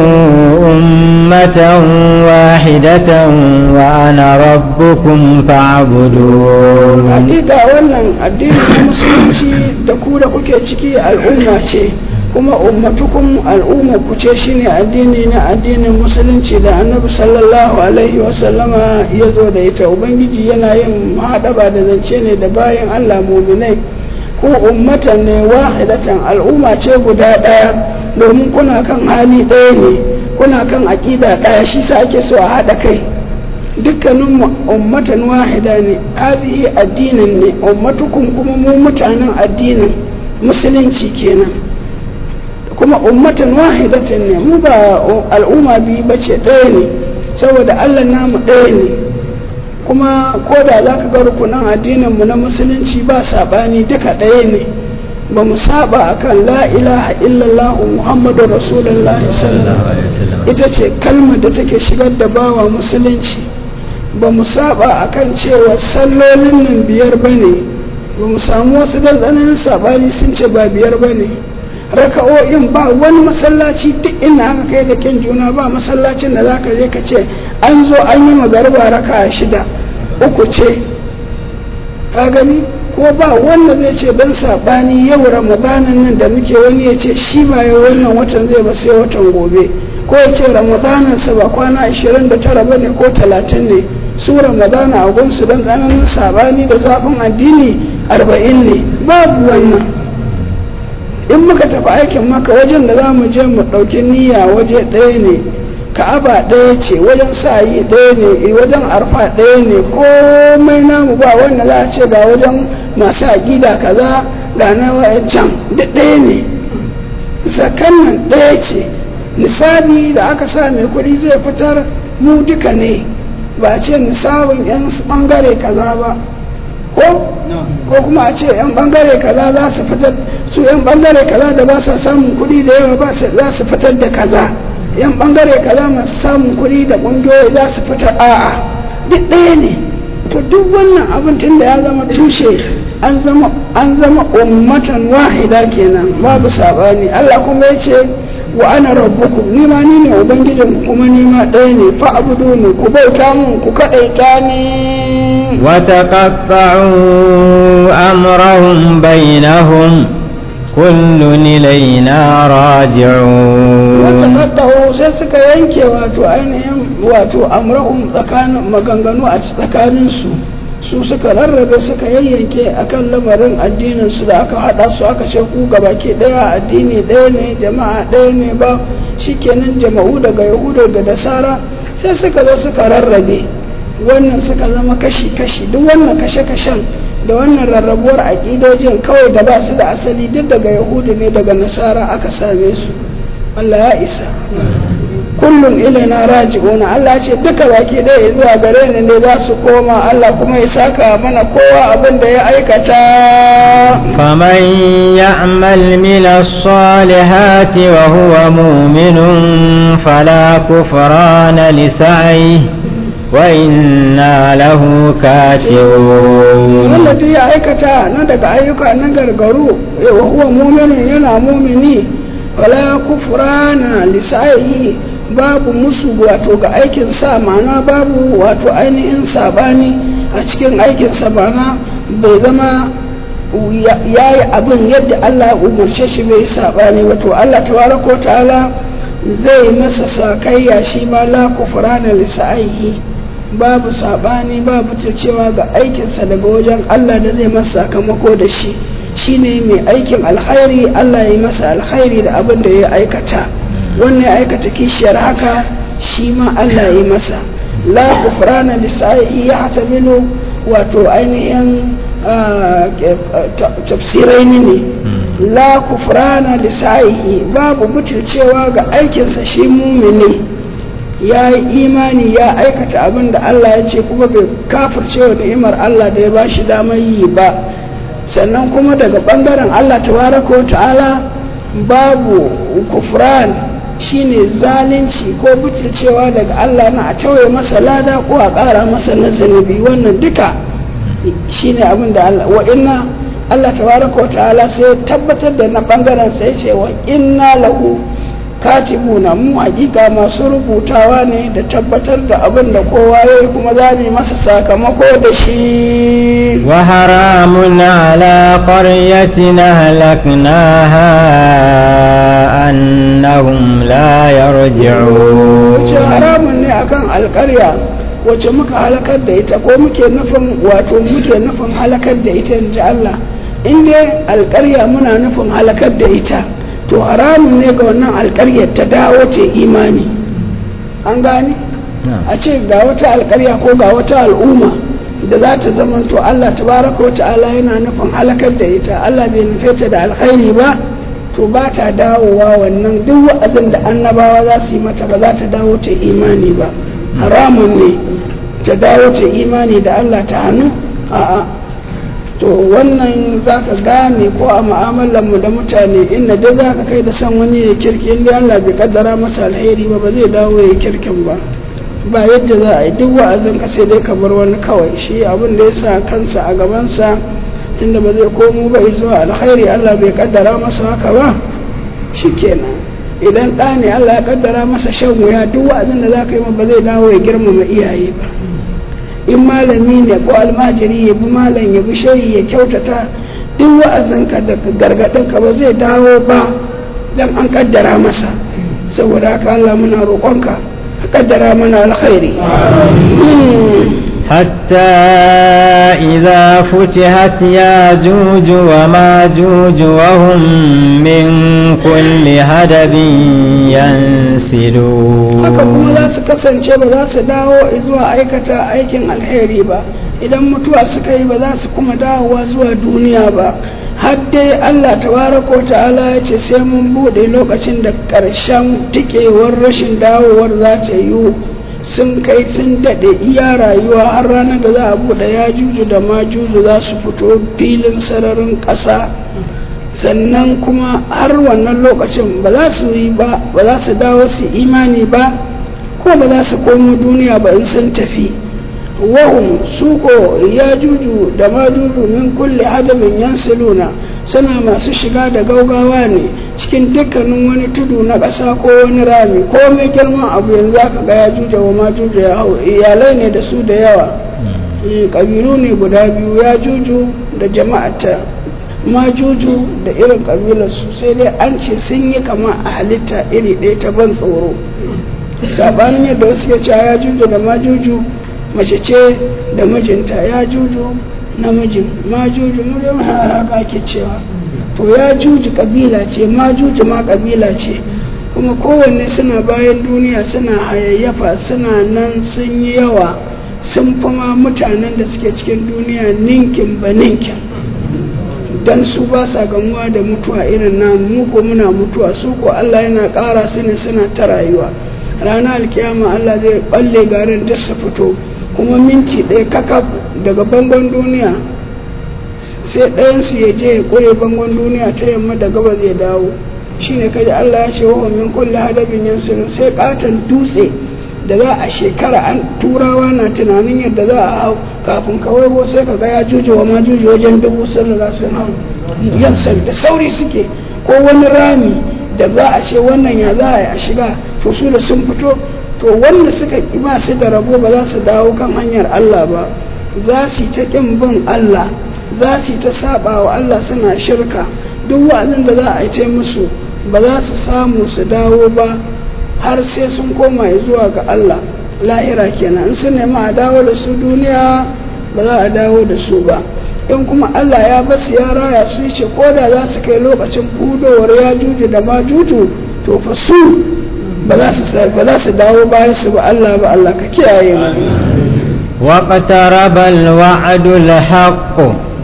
أمة واحدة وأنا ربكم فاعبدون hakika wannan addinin musulunci da ku da kuke ciki al'umma ce kuma ummatukum al'umma ku ce shine addini na addinin musulunci da annabi sallallahu alaihi wasallama ya zo da ita ubangiji yana yin haɗaba da zance ne da bayan allah muminai ko ummatan ne wahidatan al'umma ce guda ɗaya domin kuna kan hali ɗaya ne kuna kan aƙida ɗaya shi sa ake so a haɗa kai dukkanin ummatan wahida ne hazihi addinin ne ummatukum kuma mu mutanen addinin musulunci kenan kuma ummatan wahidatan ne mu ba al'umma biyu bace ɗaya ne saboda allah namu ɗaya ne kuma ko da za ka ga rukunan addininmu na musulunci ba saɓani duka ɗaya ne ba mu saba akan la ilaha illallah muhammadu rasulullahi sallallahu alaihi wasallam ita ce kalmar da take shigar da bawa musulunci ba mu saba akan cewa sallolin nan biyar ba ne ba mu samu wasu da tsananin sabani sun ce ba biyar ba ne raka'o'in ba wani masallaci duk ina aka kai da kin juna ba masallacin da zaka je ka ce an zo an yi magarba raka shida uku ce ka gani ko ba wanda zai ce dan sabani yau ramadanan nan da muke wani ya ce shi ba yau wannan watan zai ba sai watan gobe ko ya ce ramadanan sa ba kwana 29 bane ko 30 ne su ramadana a gunsu don tsananin sabani da zafin addini 40 ne babu wannan in muka tafi aikin maka wajen da za mu je mu ɗauki niyya waje ɗaya ne ka'aba ɗaya ce wajen sa'ayi ɗaya ne wajen arfa ɗaya ne komai namu ba wanda za a ce ga wajen masu aƙida kaza ga na can duk ɗaya ne zakan nan ɗaya ce nisabi da aka sa mai kuɗi zai fitar mu duka ne ba ce nisabin 'yan ɓangare kaza ba ko ko kuma a ce 'yan ɓangare kaza za su fitar su 'yan ɓangare kaza da ba sa samun kuɗi da yawa ba za su fitar da kaza yan bangare kaza masu samun kuɗi da ƙungiyoyi za su fita a'a duk ɗaya ne to duk wannan abin tun da ya zama tushe an zama an zama ummatan wahida kenan babu sabani Allah kuma ya ce wa ana rabbukum ni ma ni ne ubangijin kuma ni ma ɗaya ne fa abudu ne ku bauta mun ku kaɗaita ni وتقطعوا أمرهم بينهم كل إلينا راجعون وتقطعوا sai suka yanke wato ainihin wato amrahum tsakanin maganganu a tsakanin su su suka rarrabe suka yayyanke akan lamarin addinin su da aka hada su aka ce ku gabaki daya addini daya ne jama'a daya ne ba shikenan jama'u daga yahudu da nasara sai suka zo suka rarrabe wannan suka zama kashi-kashi duk wannan kashe-kashen da wannan rarrabuwar aƙidojin kawai da ba su da asali duk daga yahudu ne daga nasara aka same su Allah ya isa kullum ilaina raji'una Allah ce duka baki ɗaya zuwa gare ni ne za su koma Allah kuma ya saka mana kowa abin da ya aikata فمن يعمل من الصالحات وهو مؤمن فلا كفران لسعيه وإنا له كاتبون wanda duk ya aikata na daga ayyuka na gargaru wa huwa muminin yana mumini wala kufrana lisaihi babu musu wato ga aikin sa mana babu wato ainihin sabani a cikin aikin sa mana bai zama ya yi abin yadda Allah ya umarce shi bai sabani wato Allah tabaraka ta'ala zai masa sakayya shi ma la kufrana lisaihi babu sabani babu ta cewa ga aikinsa daga wajen Allah da zai masa sakamako da shi shine mai aikin alkhairi Allah ya yi masa alkhairi da abin da ya aikata wannan ya aikata kishiyar haka shi ma Allah ya yi masa la kufrana lisa'i ya hatamilu wato ainihin tafsirai ne la kufrana lisa'i babu butulcewa ga aikinsa shi mumini ya yi imani ya aikata abin da Allah ya ce kuma bai kafirce wa ni'imar Allah da ya ba shi damar yi ba sannan kuma daga ɓangaren Allah tabaraka wa ta'ala babu kufran shine zalunci ko butulcewa daga Allah na a tauye masa lada ko a ƙara masa na zunubi wannan duka shine abin da Allah wa inna Allah tabaraka wa ta'ala sai ya tabbatar da na bangaren sai ce wa inna lahu katibuna mu hakika masu rubutawa ne da tabbatar da abin da kowa ya yi kuma za mu yi masa sakamako da shi وحرام على قرية أهلكناها أنهم لا wace يرجعون haramun ne akan alkarya wace muka halakar da ita ko muke nufin wato muke nufin halakar da ita in ji Allah in dai alkarya muna nufin halakar da ita to haramun ne ga wannan alkaryar ta dawo ta imani an gane a ce ga wata alkarya ko ga wata al'umma da za ta zama to Allah tabaraka wa ta'ala yana nufin halakar da ita Allah bai nufe ta da alkhairi ba to ba ta dawowa wannan duk wa'azin da annabawa za su yi mata ba za ta dawo ta imani ba haramun ne ta dawo ta imani da Allah ta hannu a'a to wannan za ka gane ko a mu'amalar mu da mutane inda dai za ka kai da san wani ya kirki inda Allah bai kaddara masa alheri ba ba zai dawo ya kirkin ba ba yadda za a yi duk wa'azin ka sai dai ka bar wani kawai shi abin da ya sa kansa a gabansa tunda ba zai komo ba zuwa alkhairi Allah bai kaddara masa haka ba shikenan idan ɗa ne Allah ya kaddara masa shan wuya duk wa'azin da za ka yi ma ba zai dawo ya girmama iyaye ba in malami ne ko almajiri ya bi malam ya bi shayi ya kyautata duk wa'azinka da gargaɗinka ba zai dawo ba dan an kaddara masa saboda haka Allah muna roƙonka ka kaddara mana alkhairi حتى إذا فتحت ياجوج وماجوج وهم من كل هدب ينسلون haka kuma za su kasance ba za su dawo zuwa aikata aikin alheri ba idan mutuwa suka yi ba za su kuma dawowa zuwa duniya ba har dai Allah tabaraka wa ta'ala ya ce sai mun bude lokacin da ƙarshen tikewar rashin dawowar za ta yiwu sun kai sun daɗe iya rayuwa har ranar da za a buɗe ya juju da ma juju za su fito filin sararin ƙasa sannan kuma har wannan lokacin ba za su yi ba ba za su dawo su imani ba ko ba za su komo duniya ba in sun tafi wahum suko ya juju da ma juju min kulle adabin yansiluna suna masu shiga da gaugawa ne cikin dukkanin wani tudu na ƙasa ko wani rami ko mai girman abu yanzu aka ga ya juja wa ma juja ya hau iyalai ne da su da yawa ƙabilu ne guda biyu ya juju da jama'ata ma juju da irin ƙabilarsu sai dai an ce sun yi kama a halitta iri ɗaya ta ban tsoro saɓanin yadda wasu ya ce ya juju da ma juju mace ce da mijinta ya juju namijin ma juju mu dai haka ake cewa to ya juju kabila ce ma juju ma kabila ce kuma kowanne suna bayan duniya suna hayayyafa suna nan sun yi yawa sun fama mutanen da suke cikin duniya ninkin ba ninkin dan su ba sa gamuwa da mutuwa irin namu mu ko muna mutuwa su ko Allah yana ƙara su ne suna ta rayuwa ranar alkiyama Allah zai balle garin duk su fito kuma minti ɗaya kakaf daga bangon duniya sai ɗayansu ya je ya ƙure bangon duniya ta yamma da gaba zai dawo shi ne kaji Allah ya ce wa min kulle hadabin yansirin sai katon dutse da za a shekara an turawa na tunanin yadda za a hau kafin kawai ko sai ka ga ya juje wa ma juje wajen dubu sun riga sun hau yan da sauri suke ko wani rami da za a ce wannan ya za a yi a shiga to su da sun fito to wanda suka ba su da rabo ba za su dawo kan hanyar Allah ba za su yi ta ƙin bin Allah za su yi ta saba wa Allah suna shirka duk wa'azin da za a yi ta musu ba za su samu su dawo ba har sai sun koma zuwa ga Allah lahira kenan in sun nemi a dawo da su duniya ba za a dawo da su ba in kuma Allah ya basu ya raya su ce ko da za su kai lokacin budowar ya juju da ma juju to fa su ba za su dawo bayan su ba Allah ba Allah ka kiyaye mu واقترب الوعد الحق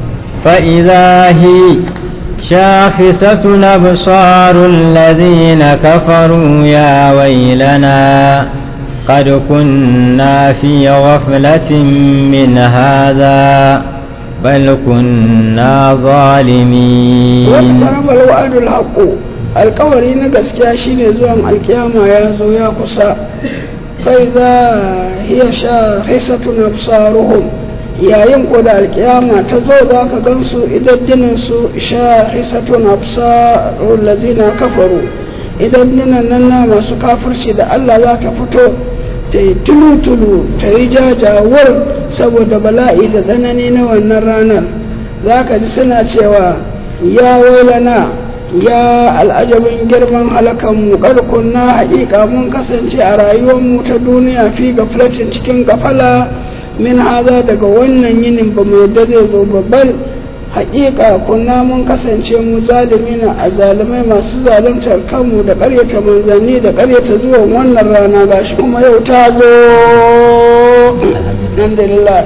فإذا هي شاخصة أبصار الذين كفروا يا ويلنا قد كنا في غفلة من هذا بل كنا ظالمين واقترب الوعد الحق alkawari na gaskiya shine zuwan alkiyama ya zo ya kusa kai za hiya sha hisatun absaruhum yayin ko da alkiyama ta zo za ka gansu idaddinin su sha hisatun absarul lazina kafaru idandinan nan na masu kafirci da Allah za ta fito ta yi tulu-tulu ta yi jajawar saboda bala'i da tsanani na wannan ranar za ka ji suna cewa ya wailana ya al'ajabin girman halakanmu ƙarkun na haƙiƙa mun kasance a rayuwarmu ta duniya fi gaflatin cikin gafala min haza daga wannan yinin ba mu yadda zai zo babban haƙiƙa kunna mun kasance mu zalimina a zalimai masu zaluntar kanmu da ƙaryata manzanni da ƙaryata zuwan wannan rana gashi kuma yau ta zo alhamdulillah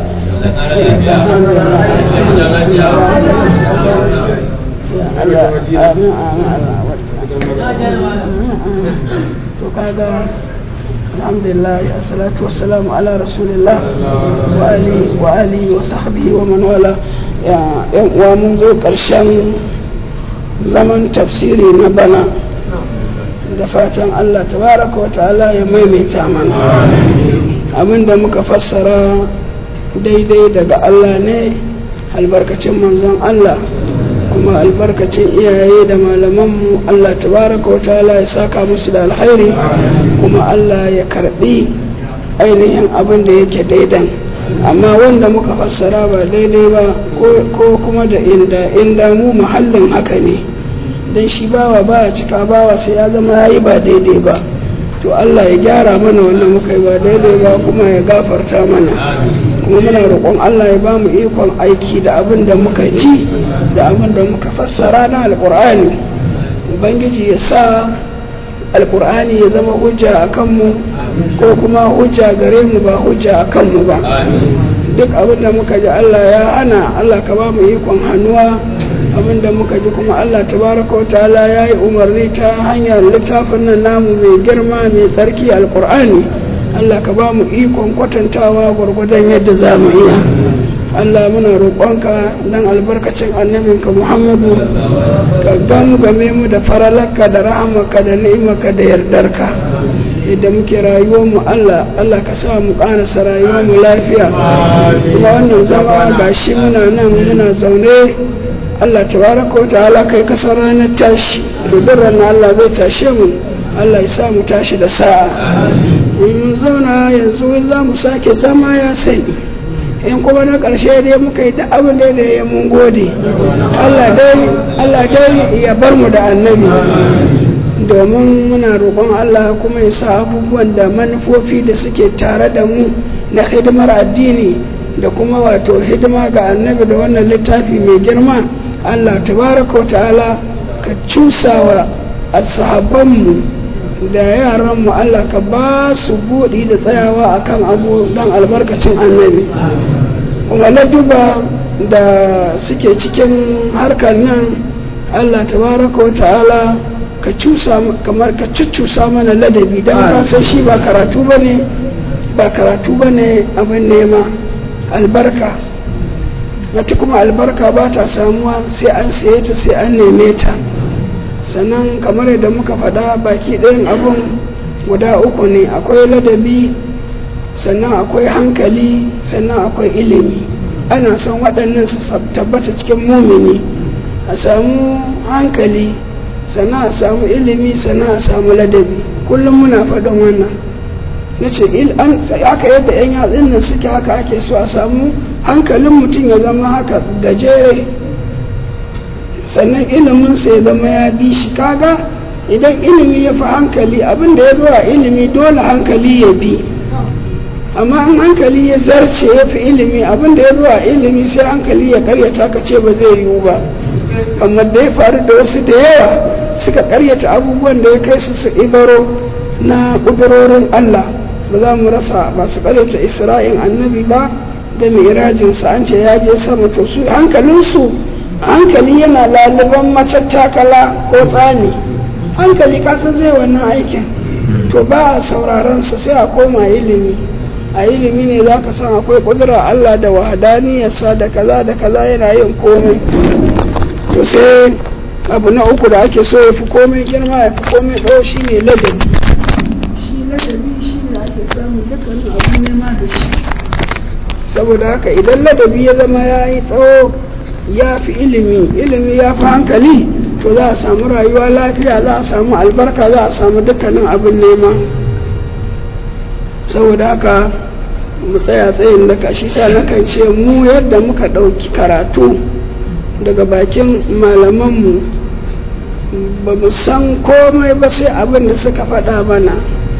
to kaga alhamdulillah assalatu wassalamu ala rasulillah wa ali wa ali wa sahbihi wa man wala yan uwa mun zo karshen zaman tafsiri na bana da fatan Allah tabaraka wa ta'ala ya maimaita mana abinda muka fassara daidai daga Allah ne albarkacin manzon Allah kuma albarkacin iyaye da malamanmu Allah tabaraka wa ta'ala ya saka musu da alkhairi kuma Allah ya karbi ainihin abin da yake daidan amma wanda muka fassara ba daidai ba ko kuma da inda inda mu muhallin haka ne don shi bawa baya cika bawa sai ya zama yayi ba daidai ba to Allah ya gyara mana wanda muka yi ba daidai ba kuma ya gafarta mana kuma muna roƙon Allah ya ba mu ikon aiki da abin da muka ji da abin da muka fassara na alƙur'ani ubangiji ya sa alƙur'ani ya zama hujja a kanmu ko kuma hujja gare mu ba hujja a kanmu ba duk abin da muka ji Allah ya hana Allah ka ba mu ikon hannuwa abin da muka ji kuma Allah tabaraka wa ta'ala ya yi umarni ta hanyar littafin nan namu mai girma mai tsarki alƙur'ani Allah ka ba mu ikon kwatantawa gwargwadon yadda za mu iya Allah muna roƙonka don albarkacin annabinka Muhammadu ka gamgame mu da faralarka da rahamaka da ni'imaka da yardarka yadda muke rayuwar mu Allah Allah ka sa mu ƙarasa rayuwar mu lafiya kuma wannan zama gashi muna nan muna zaune Allah tabaraka wa ta'ala kai kasar ranar tashi ruburan Allah zai tashe mu Allah ya sa mu tashi da sa'a mun zauna yanzu za mu sake zama ya sani in kuma na ƙarshe dai muka yi da abin da ya mun gode Allah dai ya bar mu da annabi domin muna roƙon Allah kuma ya sa abubuwan da manufofi da suke tare da mu na hidimar addini da kuma wato hidima ga annabi da wannan littafi mai girma Allah tabaraka wa ta'ala ka cusawa ashabanmu da yaranmu Allah ka ba su buɗi da tsayawa akan abu don albarkacin annabi kuma na duba da suke cikin harkar nan Allah tabaraka wa ta'ala ka cusa kamar ka cuccusa mana ladabi don ka san shi ba karatu bane ba karatu bane abin nema albarka wata kuma albarka ba ta samuwa sai an saye ta sai an neme ta sannan kamar yadda muka faɗa baki ɗayan abin guda uku ne akwai ladabi sannan akwai hankali sannan akwai ilimi ana son waɗannan su tabbata cikin mumini a samu hankali sannan a samu ilimi sannan a samu ladabi kullum muna faɗin wannan na ce haka yadda 'yan yatsun nan suke haka ake so a samu hankalin mutum ya zama haka gajere sannan iliminsa ya zama ya bi shi kaga idan ilimi ya fi hankali abin da ya zo a ilimi dole hankali ya bi amma in hankali ya zarce ya fi ilimi abin da ya zo a ilimi sai hankali ya karyata ka ce ba zai yiwu ba kamar da ya faru da wasu da yawa suka karyata abubuwan da ya kai su su ibaro na ƙudurorin Allah ba za mu rasa ba su karyata isra'in annabi ba da mirajinsa an ce ya je sama to su hankalinsu hankali yana laliban matattakala ko tsani hankali kasan zai wannan aikin to ba a sauraronsa sai a koma ilimi a ilimi ne za ka san akwai kudura Allah da wahadaniyarsa da kaza da kaza yana yin komai to sai abu na uku da ake so ya fi komai girma ya fi komai ɗau shi ne ladabi shi ladabi shi ne ake samun dukkanin abu nema da shi saboda haka idan ladabi ya zama ya yi tsawo ya fi ilimi ilimi ya fi hankali to za a samu rayuwa lafiya za a samu albarka za a samu dukkanin abin nema saboda haka mu tsaya tsayin da shi sa nakan ce mu yadda muka ɗauki karatu daga bakin malamanmu ba mu san komai ba sai abin da suka faɗa mana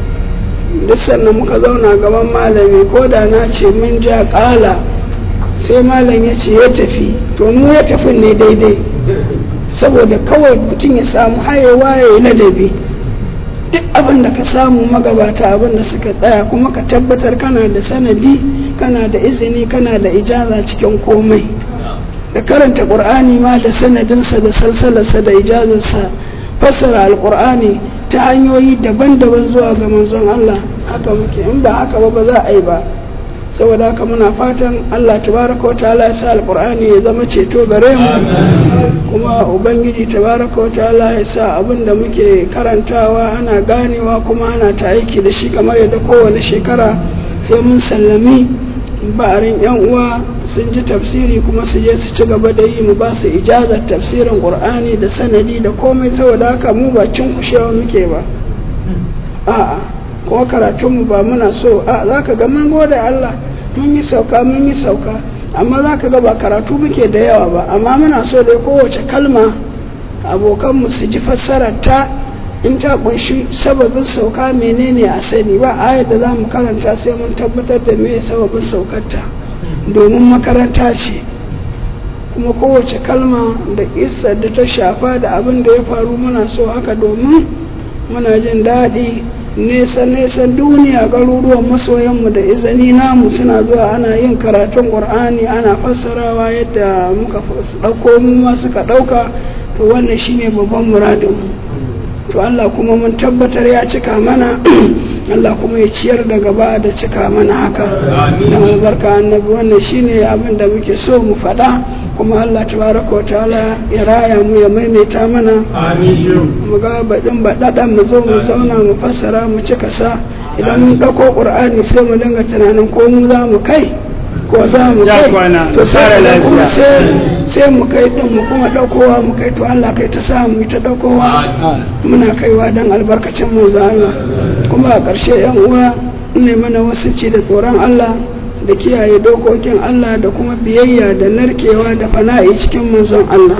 duk sannan muka zauna gaban malami ko da na ce mun ja ƙala sai malam ya ce ya tafi to mu ya tafi ne daidai saboda kawai mutum ya samu hayewa ya yi ladabi duk abin da ka samu magabata abin da suka tsaya kuma ka tabbatar kana da sanadi kana da izini kana da ijaza cikin komai da karanta ƙur'ani ma da sanadinsa da salsalarsa da ijazarsa fassara alƙur'ani ta hanyoyi daban-daban zuwa ga manzon Allah haka muke in ba haka ba ba za a yi ba saboda haka muna fatan Allah tabaraka wa ta'ala ya sa alƙur'ani ya zama ceto gare mu kuma ubangiji tabaraka wa ta'ala ya sa abin da muke karantawa ana ganewa kuma ana ta aiki da shi kamar yadda kowane shekara sai mun sallami ba'arin yan uwa sun ji tafsiri kuma su je su ci gaba da yi mu ba su ijazar tafsirin qur'ani da sanadi da komai saboda haka mu ba cin kushewa muke ba a'a ko karatun mu ba muna so a zaka ga mun gode Allah mun yi sauka mun yi sauka amma zaka ga ba karatu muke da yawa ba amma muna so dai kowace kalma abokan mu su ji fassarar ta in ta kunshi sababin sauka menene a sani ba ayar da za mu karanta sai mun tabbatar da me sababin saukarta domin makaranta ce kuma kowace kalma da isar da ta shafa da abin da ya faru muna so haka domin muna jin daɗi nesa-nesan duniya garuruwan masoyanmu da izini namu suna zuwa ana yin karatun ƙur'ani ana fassarawa yadda muka ɗauko mu ma suka ɗauka to wannan shine babban muradinmu to Allah kuma mun tabbatar ya cika mana Allah kuma ya ciyar da gaba da cika mana haka da albarka annabi wannan shine abin da muke so mu faɗa kuma Allah tabaraka wa ta'ala ya raya mu ya maimaita mana mu ga baɗin baɗaɗan mu zo mu zauna mu fassara mu cika sa idan mun ɗauko ƙur'ani sai mu dinga tunanin ko mu za mu kai ko za mu kai to sai kuma sai mu kai din mu kuma daukowa mu kai to Allah kai ta sa mu ta daukowa muna kaiwa dan albarkacin manzo Allah kuma a ƙarshe yan uwa ne mana wasu ci da tsoron Allah da kiyaye dokokin Allah da kuma biyayya da narkewa da fana'i cikin manzon Allah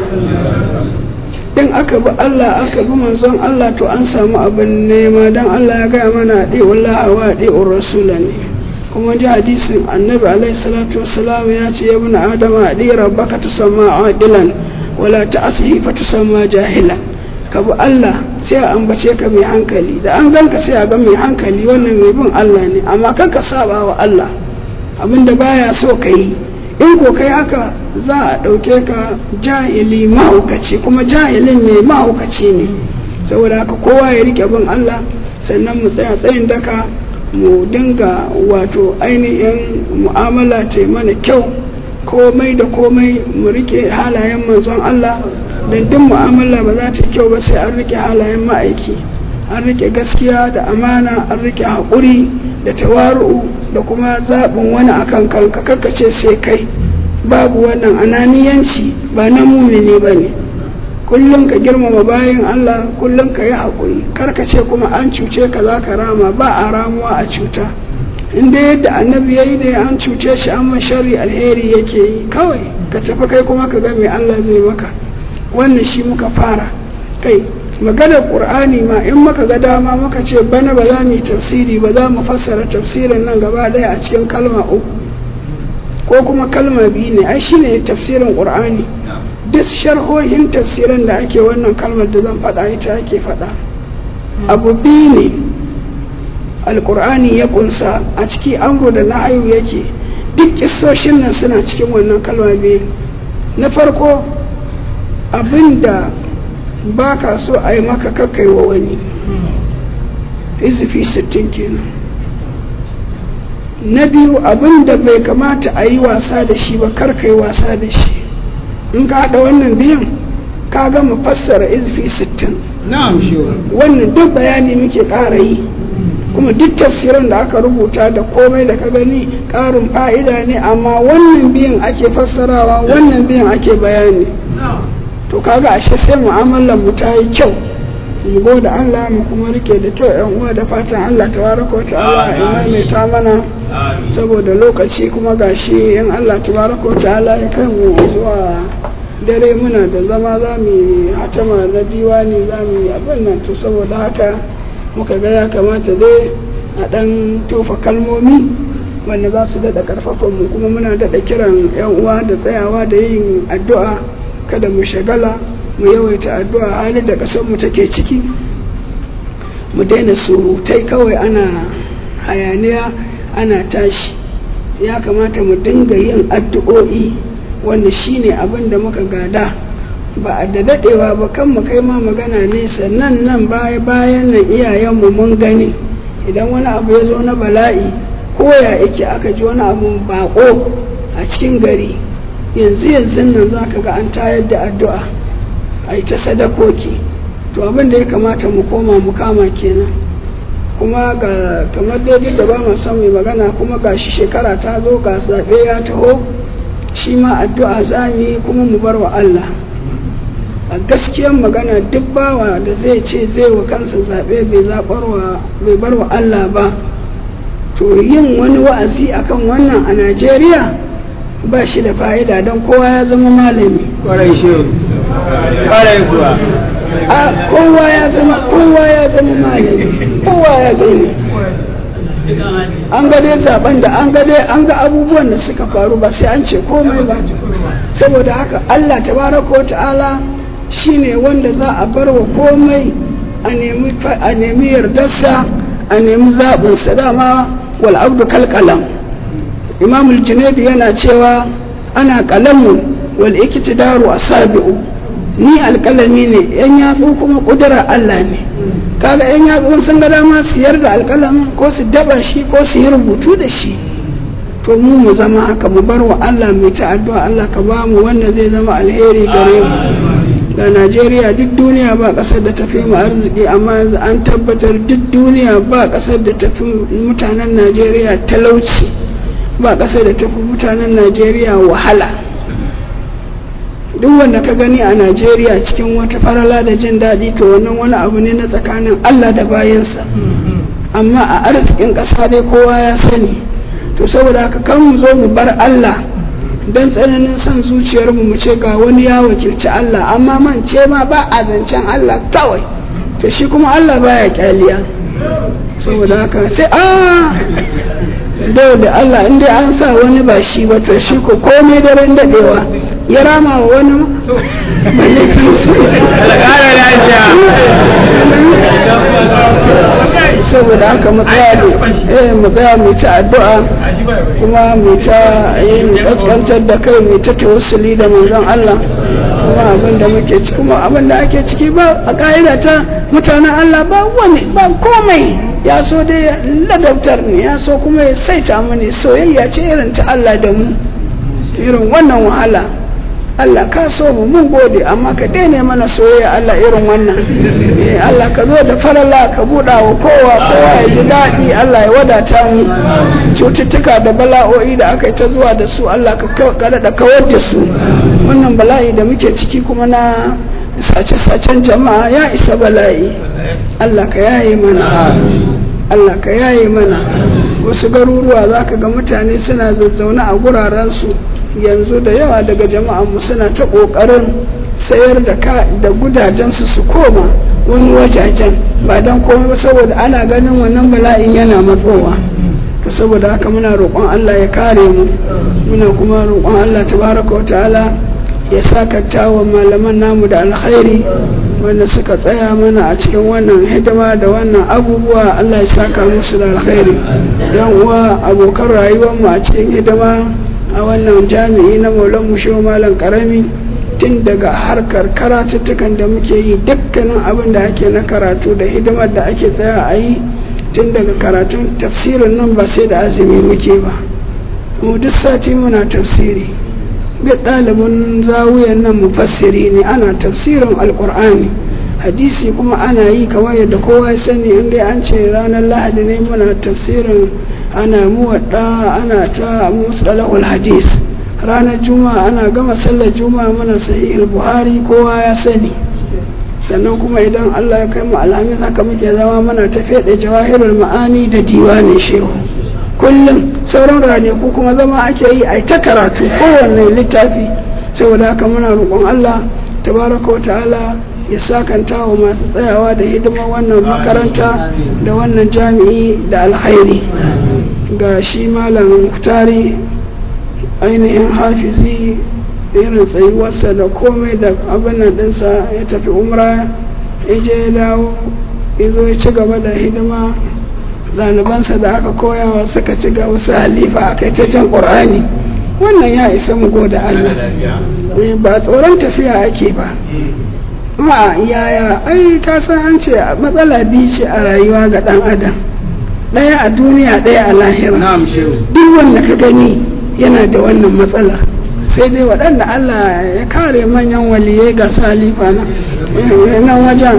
in aka bi Allah aka bi manzon Allah to an samu abin nema dan Allah ya gaya mana ɗi'ullaha wa ɗi'ur rasula ne kuma ji hadisin annabi alaihi salatu wassalam ya ce ya bin adama adi rabbaka tusamma aqilan wala ta'sihi fa tusamma jahilan ka bi Allah sai a ambace ka mai hankali da an ganka sai a ga mai hankali wannan mai bin Allah ne amma kan ka saba wa Allah abinda baya so ka yi in ko kai haka za a ɗauke ka jahili mahaukaci kuma jahilin ne mahaukaci ne saboda haka kowa ya rike bin Allah sannan mu tsaya tsayin daka mu dinga wato ainihin mu'amala ta mana kyau komai da komai mu rike halayen manzon Allah don duk mu'amala ba za ta kyau ba sai an rike halayen ma'aiki an rike gaskiya da amana an rike haƙuri da tawaru'u da kuma zaɓin wani akan kanka kakkace sai kai babu wannan ananiyanci ba na mumini ba ne kullum ka girmama bayan Allah kullum ka yi haƙuri karkace kuma an cuce ka za ka rama ba a ramuwa a cuta inda yadda annabi ya yi da an cuce shi an shari alheri yake yi kawai ka tafi kai kuma ka ga mai Allah zai maka wannan shi muka fara kai maganar ƙur'ani ma in muka ga dama muka ce bana ba za mu yi tafsiri ba za mu fassara tafsirin nan gaba ɗaya a cikin kalma uku ko kuma kalma biyu ne ai shine tafsirin ƙur'ani duk sharhohin tafsirin da ake wannan kalmar da zan faɗa ita ake faɗa abu biyu ne alkur'ani ya kunsa a ciki amru da nahayu yake duk kissoshin nan suna cikin wannan kalma biyu na farko abinda ba ka so a yi maka kakai wa wani izifi sittin kenan na biyu abinda bai kamata a yi wasa da shi ba kar ka yi wasa da shi in ka haɗa wannan biyan ka gama fassara izfi sittin na'am shi wannan duk bayani muke ƙara yi kuma duk tafsiran da aka rubuta da komai da ka gani ƙarin fa'ida ne amma wannan biyan ake fassarawa wannan biyan ake bayani to kaga ashe sai mu'amalar mu ta yi kyau mu gode Allah mu kuma rike da kyau yan uwa da fatan Allah tabaraka wa ta'ala ya maimaita mana saboda lokaci kuma gashi in Allah tabaraka wa ta'ala ya kai mu zuwa dare muna da zama za mu yi hatama na diwani za mu yi abin nan to saboda haka muka ga ya kamata dai a ɗan tofa kalmomi wanda za su daɗa ƙarfafan mu kuma muna daɗa kiran 'yan uwa da tsayawa da yin addu'a kada mu shagala mu yawaita addu'a halin da ƙasar mu take ciki mu daina surutai kawai ana hayaniya ana tashi ya kamata mu dinga yin addu'o'i wanda shine abin da muka gada ba a da daɗewa ba kan mu kai ma magana nesa nan nan baya bayan nan iyayenmu mun gani idan wani abu ya zo na bala'i ko ya yake aka ji wani abu bako a cikin gari yanzu yanzu nan za ka ga an tayar da addu'a a yi ta sadakoki to abin da ya kamata mu koma mu kama kenan kuma ga kamar daidai da ba mu son mai magana kuma ga shi shekara ta zo ga zaɓe ya taho shi ma addu'a za mu yi kuma mu bar wa Allah a gaskiyar magana duk bawa da zai ce zai wa kansa zaɓe bai bar wa Allah ba to yin wani wa'azi akan wannan a Najeriya ba shi da fa'ida don kowa ya zama malami kwarai shi kwarai kuwa a kowa ya zama kowa ya zama malami kowa ya gani an ga dai zaben da an ga dai an ga abubuwan da suka faru ba sai an ce komai ba saboda haka Allah tabaraka wa ta'ala shine wanda za a bar wa komai a nemi yardarsa a nemi zaɓinsa dama wal abdu kalkalam imamul junaidu yana cewa ana kalamun wal iktidaru asabi'u ni alkalami ne yan yatsu kuma kudura Allah ne kaga yan yatsu sun ga dama su yarda alkalamin ko su daba shi ko su yi rubutu da shi to mu mu zama haka mu bar wa Allah mai ta addu'a Allah ka ba mu wanda zai zama alheri gare mu ga Najeriya duk duniya ba kasar da tafi mu arziki amma yanzu an tabbatar duk duniya ba kasar da tafi mutanen Najeriya talauci ba kasar da tafi mutanen Najeriya wahala duk wanda ka gani a Najeriya cikin wata farala da jin daɗi to wannan wani abu ne na tsakanin Allah da bayansa amma a arzikin ƙasa dai kowa ya sani to saboda haka kan mu zo mu bar Allah don tsananin son zuciyarmu mu ce ga wani ya wakilci Allah amma man ce ma ba a zancen Allah kawai to shi kuma Allah baya kyaliya saboda haka sai a dole Allah inda an sa wani ba shi ba to shi ko komai daren dadewa ya rama wa wani balle kansu saboda haka mu tsaya eh mu tsaya mu ta addu'a kuma mu ta yin kaskantar da kai mu ta tawassuli da manzon Allah kuma abin da muke ciki kuma abin da ake ciki ba a ka'ida ta mutanen Allah ba wani ba komai ya so dai ladabtar ne ya so kuma ya saita mu ne soyayya ce irin ta Allah da mu irin wannan wahala Allah ka so mu mun gode amma ka daina mana soyayya Allah irin wannan eh Allah ka zo da farala ka buɗa wa kowa kowa ya ji daɗi Allah ya wadata mu cututtuka da bala'o'i da aka yi ta zuwa da su Allah ka da kawar da su wannan bala'i da muke ciki kuma na sace-sacen jama'a ya isa bala'i Allah ka yaye mana Allah ka yaye mana wasu garuruwa za ka ga mutane suna zazzaune a gurarensu yanzu da yawa daga jama'anmu suna ta ƙoƙarin sayar da ka da gudajensu su koma wani wajajen ba don komai ba saboda ana ganin wannan bala'in yana matsowa to saboda haka muna roƙon Allah ya kare mu muna kuma roƙon Allah tabaraka wa ta'ala ya sakata wa malaman namu da alkhairi wanda suka tsaya mana a cikin wannan hidima da wannan abubuwa Allah ya saka musu da alkhairi yan uwa abokan rayuwarmu a cikin hidima a wannan jami'i na maulan musho malam karami tun daga harkar karatuttukan da muke yi dukkanin abin da ake na karatu da hidimar da ake tsaya a yi tun daga karatun tafsirin nan ba sai da azumi muke ba mu duk sati muna tafsiri duk ɗalibin zawiyan nan mufassiri ne ana tafsirin alkur'ani hadisi kuma ana yi kamar yadda kowa ya sani inda an ce ranar lahadi ne muna tafsirin ana muwadda ana ta musalahul hadis ranar juma'a ana gama sallar juma'a muna sahihul buhari kowa ya sani sannan kuma idan allah ya kai mu alhamis haka muke zama muna tafiya da jawahirul ma'ani da diwanin shehu kullum sauran ranaku kuma zama ake yi a ta karatu kowanne littafi saboda haka muna roƙon allah tabaraka wa ta'ala ya sakanta wa masu tsayawa da hidimar wannan makaranta da wannan jami'i da alkhairi ga shi malam tari ainihin hafizi irin tsayuwarsa da komai da abin ɗinsa ya tafi umra ya je ya dawo ya zo ya ci gaba da hidima ɗalibansa da aka koyawa suka ci gaba su halifa a kai ta can ƙur'ani wannan ya isa mu goda Allah ba tsoron tafiya ake ba ma yaya ai ka san an ce matsala biyu ce a rayuwa ga dan adam ɗaya a duniya ɗaya a lahira duk wanda ka gani yana da wannan matsala sai dai waɗanda Allah ya kare manyan waliyai ga salifa na nan wajen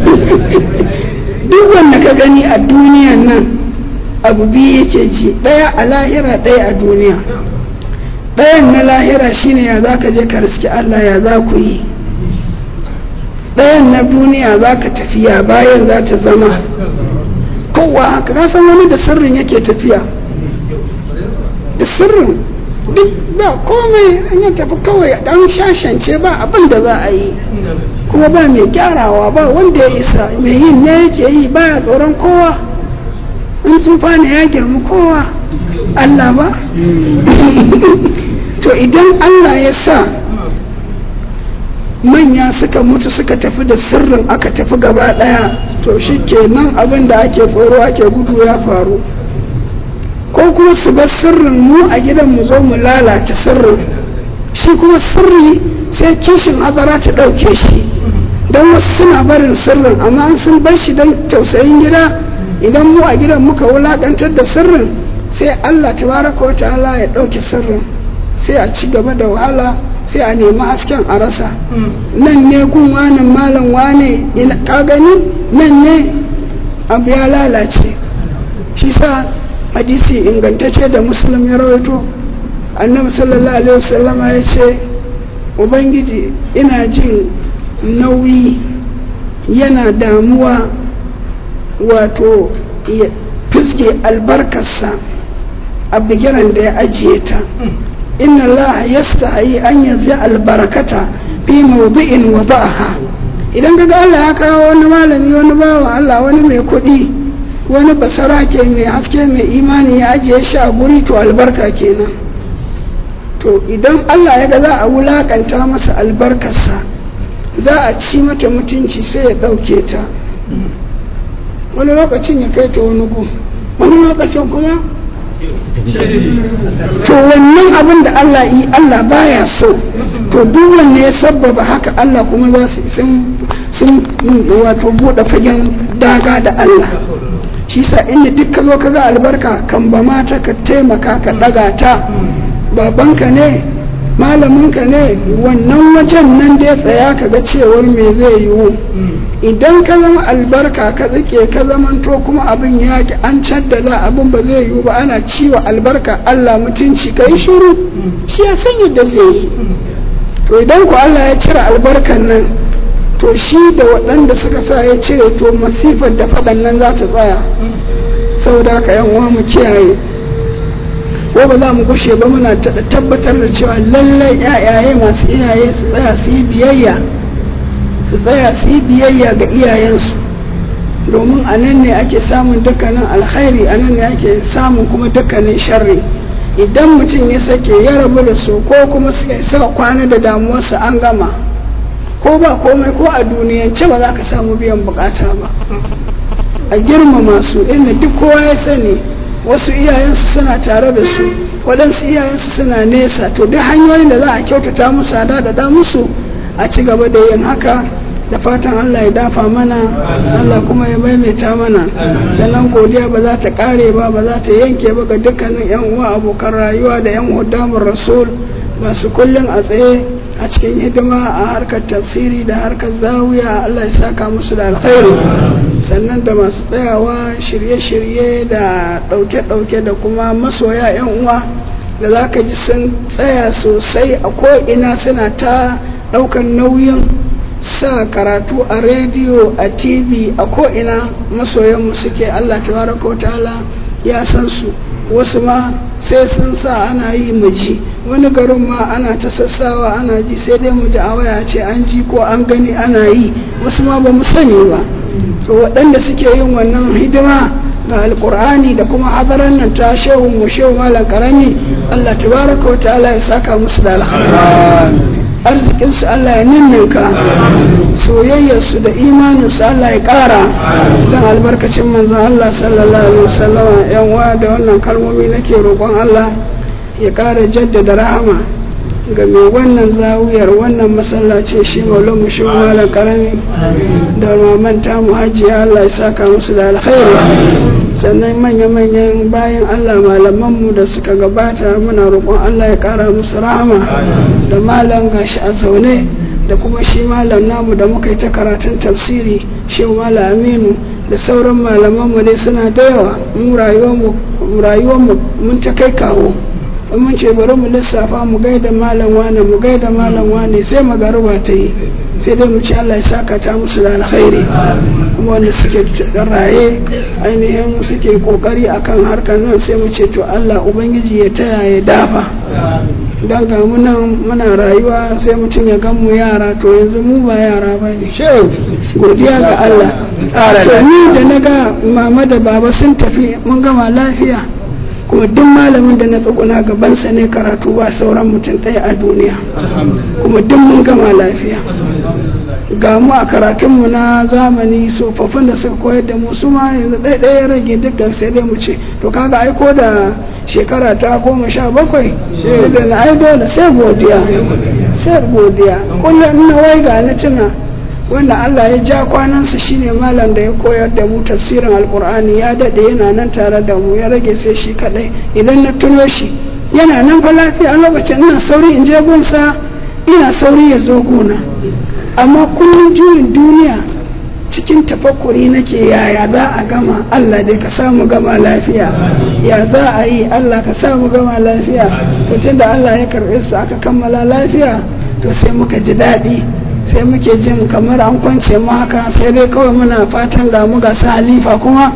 duk wanda ka gani a duniyan nan abu biyu yake ji ɗaya a lahira ɗaya a duniya ɗayan na lahira shine ya za ka je ka riski Allah ya za ku yi ɗayan na duniya za ka tafiya bayan za ta zama kowa haka ka san wani da sirrin yake tafiya da sirrin duk ba komai an yi tafi kawai dan shashance ba abin da za a yi kuma ba mai gyarawa ba wanda ya isa mai yin ne yake yi baya tsoron kowa in tsufa ne ya girma kowa Allah ba to idan Allah ya sa manya suka mutu suka tafi da sirrin aka tafi gaba daya to shi kenan abin da ake tsoro ake gudu ya faru ko kuma su bar sirrin mu a gidan mu zo mu lalata sirrin shi kuma sirri sai kishin hazara ta ɗauke shi don wasu suna barin sirrin amma sun bar shi don tausayin gida idan mu a gidan muka wulakantar da sirrin sai Allah tabaraka wa ta'ala ya ɗauke sirrin sai a ci gaba da wahala sai a nemi hasken a rasa nan ne gun wane malam wane ka gani nan ne abu ya lalace shi sa hadisi ingantacce da musulun ya rawaito annabi sallallahu alaihi wasallam ya ce ubangiji ina jin nauyi yana damuwa wato ya fiske albarkarsa a bigiran da ya ajiye ta inna Allah yastahi an yanzu albarakata fi mawdi'in wada'aha idan kaga Allah ya kawo wani malami wani bawan Allah wani mai kuɗi wani basarake mai haske mai imani ya ajiye shi a guri to albarka kenan to idan Allah ya ga za a wulakanta masa albarkarsa za a ci mata mutunci sai ya ɗauke ta wani lokacin ya kai ta wani gu wani lokacin kuma to wannan abin da Allah yi Allah baya so to duk wanne ya sabbaba haka Allah kuma za su sun wato bude fagen daga da Allah shi sa inda duk ka zo ka ga albarka kan ba mata ka taimaka ka daga ta babanka ne malaminka ne wannan wajen nan da ya tsaya ka ga cewar me zai yiwu idan ka zama albarka ka tsike ka zamanto kuma abin ya ki an caddada abin ba zai yiwu ba ana ciwa albarka Allah mutunci ka yi shiru shi ya san yadda zai yi to idan ku Allah ya cire albarkan nan to shi da waɗanda suka sa ya cire to masifar da faɗan nan za ta tsaya saboda haka yan uwa mu kiyaye ko ba za mu gushe ba muna tabbatar da cewa lallai yayaye masu iyaye su tsaya su yi biyayya su tsaya su yi biyayya ga iyayensu domin a nan ne ake samun dukkanin alkhairi a nan ne ake samun kuma dukkanin sharri idan mutum ya sake ya rabu da su ko kuma suka kwana da damuwarsa an gama ko ba komai ko a duniyance ba za ka samu biyan bukata ba a girmama su inda duk kowa ya sani wasu iyayensu suna tare da su waɗansu iyayensu suna nesa to duk hanyoyin da za a kyautata musu a da musu a ci gaba da yin haka da fatan Allah ya dafa mana Allah kuma ya maimaita mana sannan godiya ba za ta kare ba ba za ta yanke ba ga dukkanin yan uwa abokan rayuwa da yan hudamun rasul masu kullum a tsaye a cikin hidima a harkar tafsiri da harkar zawiya Allah ya saka musu da alkhairi sannan da masu tsayawa shirye-shirye da ɗauke-ɗauke da kuma masoya 'yan uwa da za ka ji sun tsaya sosai a ko'ina suna ta ɗaukar nauyin sa karatu a rediyo a tv a ko'ina masoyanmu suke Allah tabaraka wa ta'ala ya san su wasu ma sai sun sa ana yi mu ji wani garin ma ana ta sassawa ana ji sai dai mu ji a waya ce an ji ko an gani ana yi wasu ma ba mu sani ba to waɗanda suke yin wannan hidima ga alkur'ani da kuma hadaran nan ta shehu mu shehu malam karami Allah tabaraka wa ta'ala ya saka musu da alkhairi arzikinsu Allah ya ninninka soyayyarsu da imaninsu Allah ya ƙara don albarkacin manzon Allah sallallahu alaihi wasallam yan wa da wannan kalmomi nake roƙon Allah ya ƙara jaddada rahama ga mai wannan zawiyar wannan masallaci shi maulon mu shi malam karami da mamanta mu hajiya Allah ya saka musu da alkhairi sannan manya-manyan bayan Allah malamanmu da suka gabata muna roƙon Allah ya ƙara musu rahama da malam gashi a zaune da kuma shi malam namu da muka yi ta karatun tafsiri shi malam aminu da sauran malamanmu dai suna da yawa mu rayuwarmu mun ta kai kawo in mun ce bari mu lissafa mu gaida malam wane mu gaida malam wane sai magaruba ta yi sai dai mu ci Allah ya saka ta musu da alkhairi kuma wanda suke raye ainihin suke kokari akan harkar nan sai mu ce to Allah ubangiji ya taya ya dafa don ga munan muna rayuwa sai mutum ya gan mu yara to yanzu mu ba yara ba ne godiya ga Allah to ni da na ga mama da baba sun tafi mun gama lafiya kuma duk malamin da na tsuguna gabansa ne karatu ba sauran mutum ɗaya a duniya kuma duk mun gama lafiya ga mu a karatunmu na zamani tsofaffin da suka koyar da mu su ma yanzu ɗaya ya rage dukkan sai dai mu ce to kaga aiko da shekara ta goma sha bakwai da na ai dole sai godiya sai godiya kullum na wai ga na tuna wanda Allah ya ja kwanansa shine malam da ya koyar da mu tafsirin alkur'ani ya dade yana nan tare da mu ya rage sai shi kadai idan na tuno shi yana nan fa lafiya a lokacin ina sauri in je gunsa ina sauri ya zo gona amma kullum juyin duniya cikin tafakkuri nake yaya za a gama Allah dai ka samu gama lafiya ya za a yi Allah ka samu gama lafiya to tunda Allah ya karɓe su aka kammala lafiya to sai muka ji daɗi sai muke jin kamar an kwance mu haka sai dai kawai muna fatan da mu ga su halifa kuma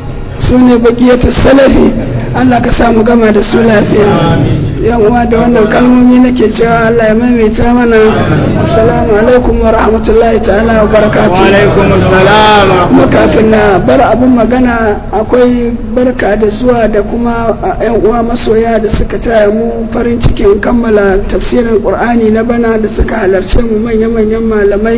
su ne bakiyatu salafi Allah ka samu gama da su lafiya yan uwa da wannan kalmomi nake cewa Allah ya maimaita mana assalamu alaikum wa rahmatullahi ta'ala wa barakatuh wa alaikum assalam kuma kafin na bar abin magana akwai barka da zuwa da kuma yan uwa masoya da suka taya mu farin cikin kammala tafsirin qur'ani na bana da suka halarce mu manya-manyan malamai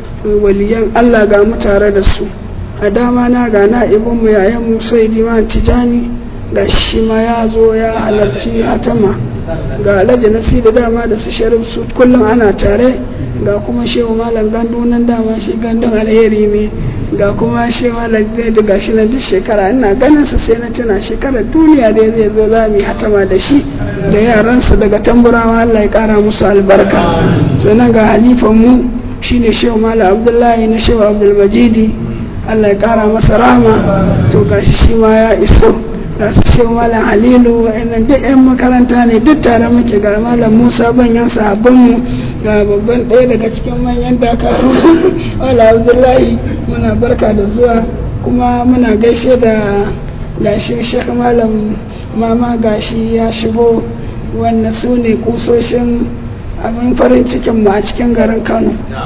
waliyan Allah ga mu tare da su a dama na ga na ibn mu yayan mu sai diman tijani ga shi ma ya zo ya halarci hatama ga alhaji nasi da dama da su sharif su kullum ana tare ga kuma shehu malam gandu nan dama shi gandun alheri ne ga kuma shehu malam zai da gashi na duk shekara ina ganin su sai na tuna shekarar duniya da zai zo za mu yi hatama da shi da yaransa daga tamburawa Allah ya kara musu albarka sannan ga halifan mu shine shehu malam abdullahi na shehu abdulmajidi Allah ya kara masa rahama to gashi shi ma ya iso ga su shehu malam halilu wa'annan duk 'yan makaranta ne duk tare muke ga malam musa banyan sahabbanmu ga babban ɗaya daga cikin manyan dakaru wala abdullahi muna barka da zuwa kuma muna gaishe da gashi shek malam mama gashi ya shigo wannan su ne kusoshin abin farin cikin mu a cikin garin kano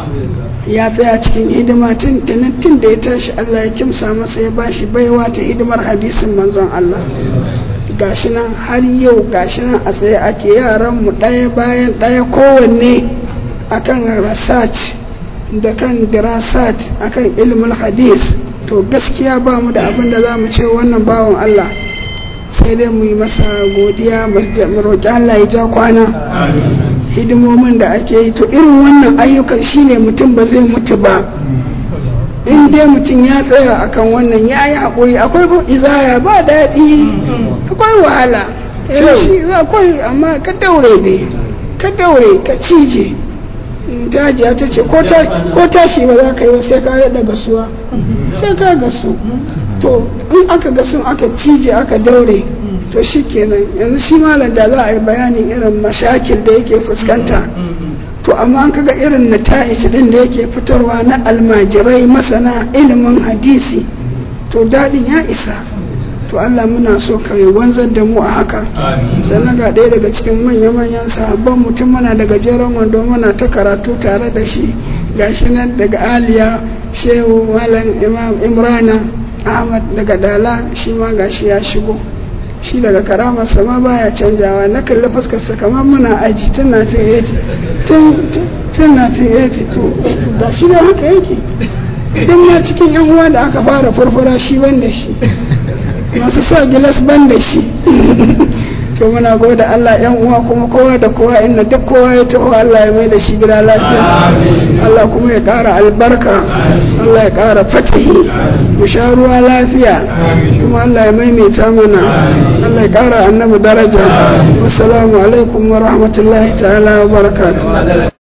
ya tsaya cikin hidima tun tun da ya tashi Allah ya kimsa masa ya bashi baiwa ta hidimar hadisin manzon Allah gashi nan har yau gashi nan a tsaye ake yaran mu ɗaya bayan ɗaya kowanne akan research da kan dirasat akan ilmul hadis to gaskiya ba mu da abin da za mu ce wannan bawan Allah sai dai mu yi masa godiya mu roƙi Allah ya ja kwana hidimomin da ake yi to irin wannan ayyukan shine mutum ba zai mutu ba in dai mutum ya tsaya akan wannan ya yi haƙuri akwai izaya ba daɗi akwai wahala shi akwai amma ka daure ne ka daure ka cije ta hajiya ta ce ko tashi ba za ka yi sai ka daɗa gasuwa sai ka gasu to in aka gasu aka cije aka daure to shi kenan yanzu shi malam da za a yi bayanin irin mashakil da yake fuskanta to amma an kaga irin nata'ij din da yake fitarwa na almajirai masana ilimin hadisi to daɗin ya isa to Allah muna so ka yi wanzar da mu a haka sannan ga ɗaya daga cikin manya-manyan sahabban mutum muna da gajeren wando muna ta karatu tare da shi gashi nan daga aliya shehu malam imam imrana ahmad daga dala shi ma gashi ya shigo shi daga karamarsa ma baya canjawa na kalli fuskarsa kamar muna aji tun 1980 tun 1980 to da shi da haka yake don ma cikin yan uwa da aka fara farfara shi ban da shi masu sa gilas ban da shi to muna gode Allah yan uwa kuma kowa da kowa inda duk kowa ya taho Allah ya mai da shi gida lafiya Allah kuma ya ƙara albarka Allah ya ƙara fatihi mu sha ruwa lafiya kuma Allah ya maimaita mana Allah ya ƙara annabi daraja wassalamu alaikum wa rahmatullahi ta'ala wa barakatuh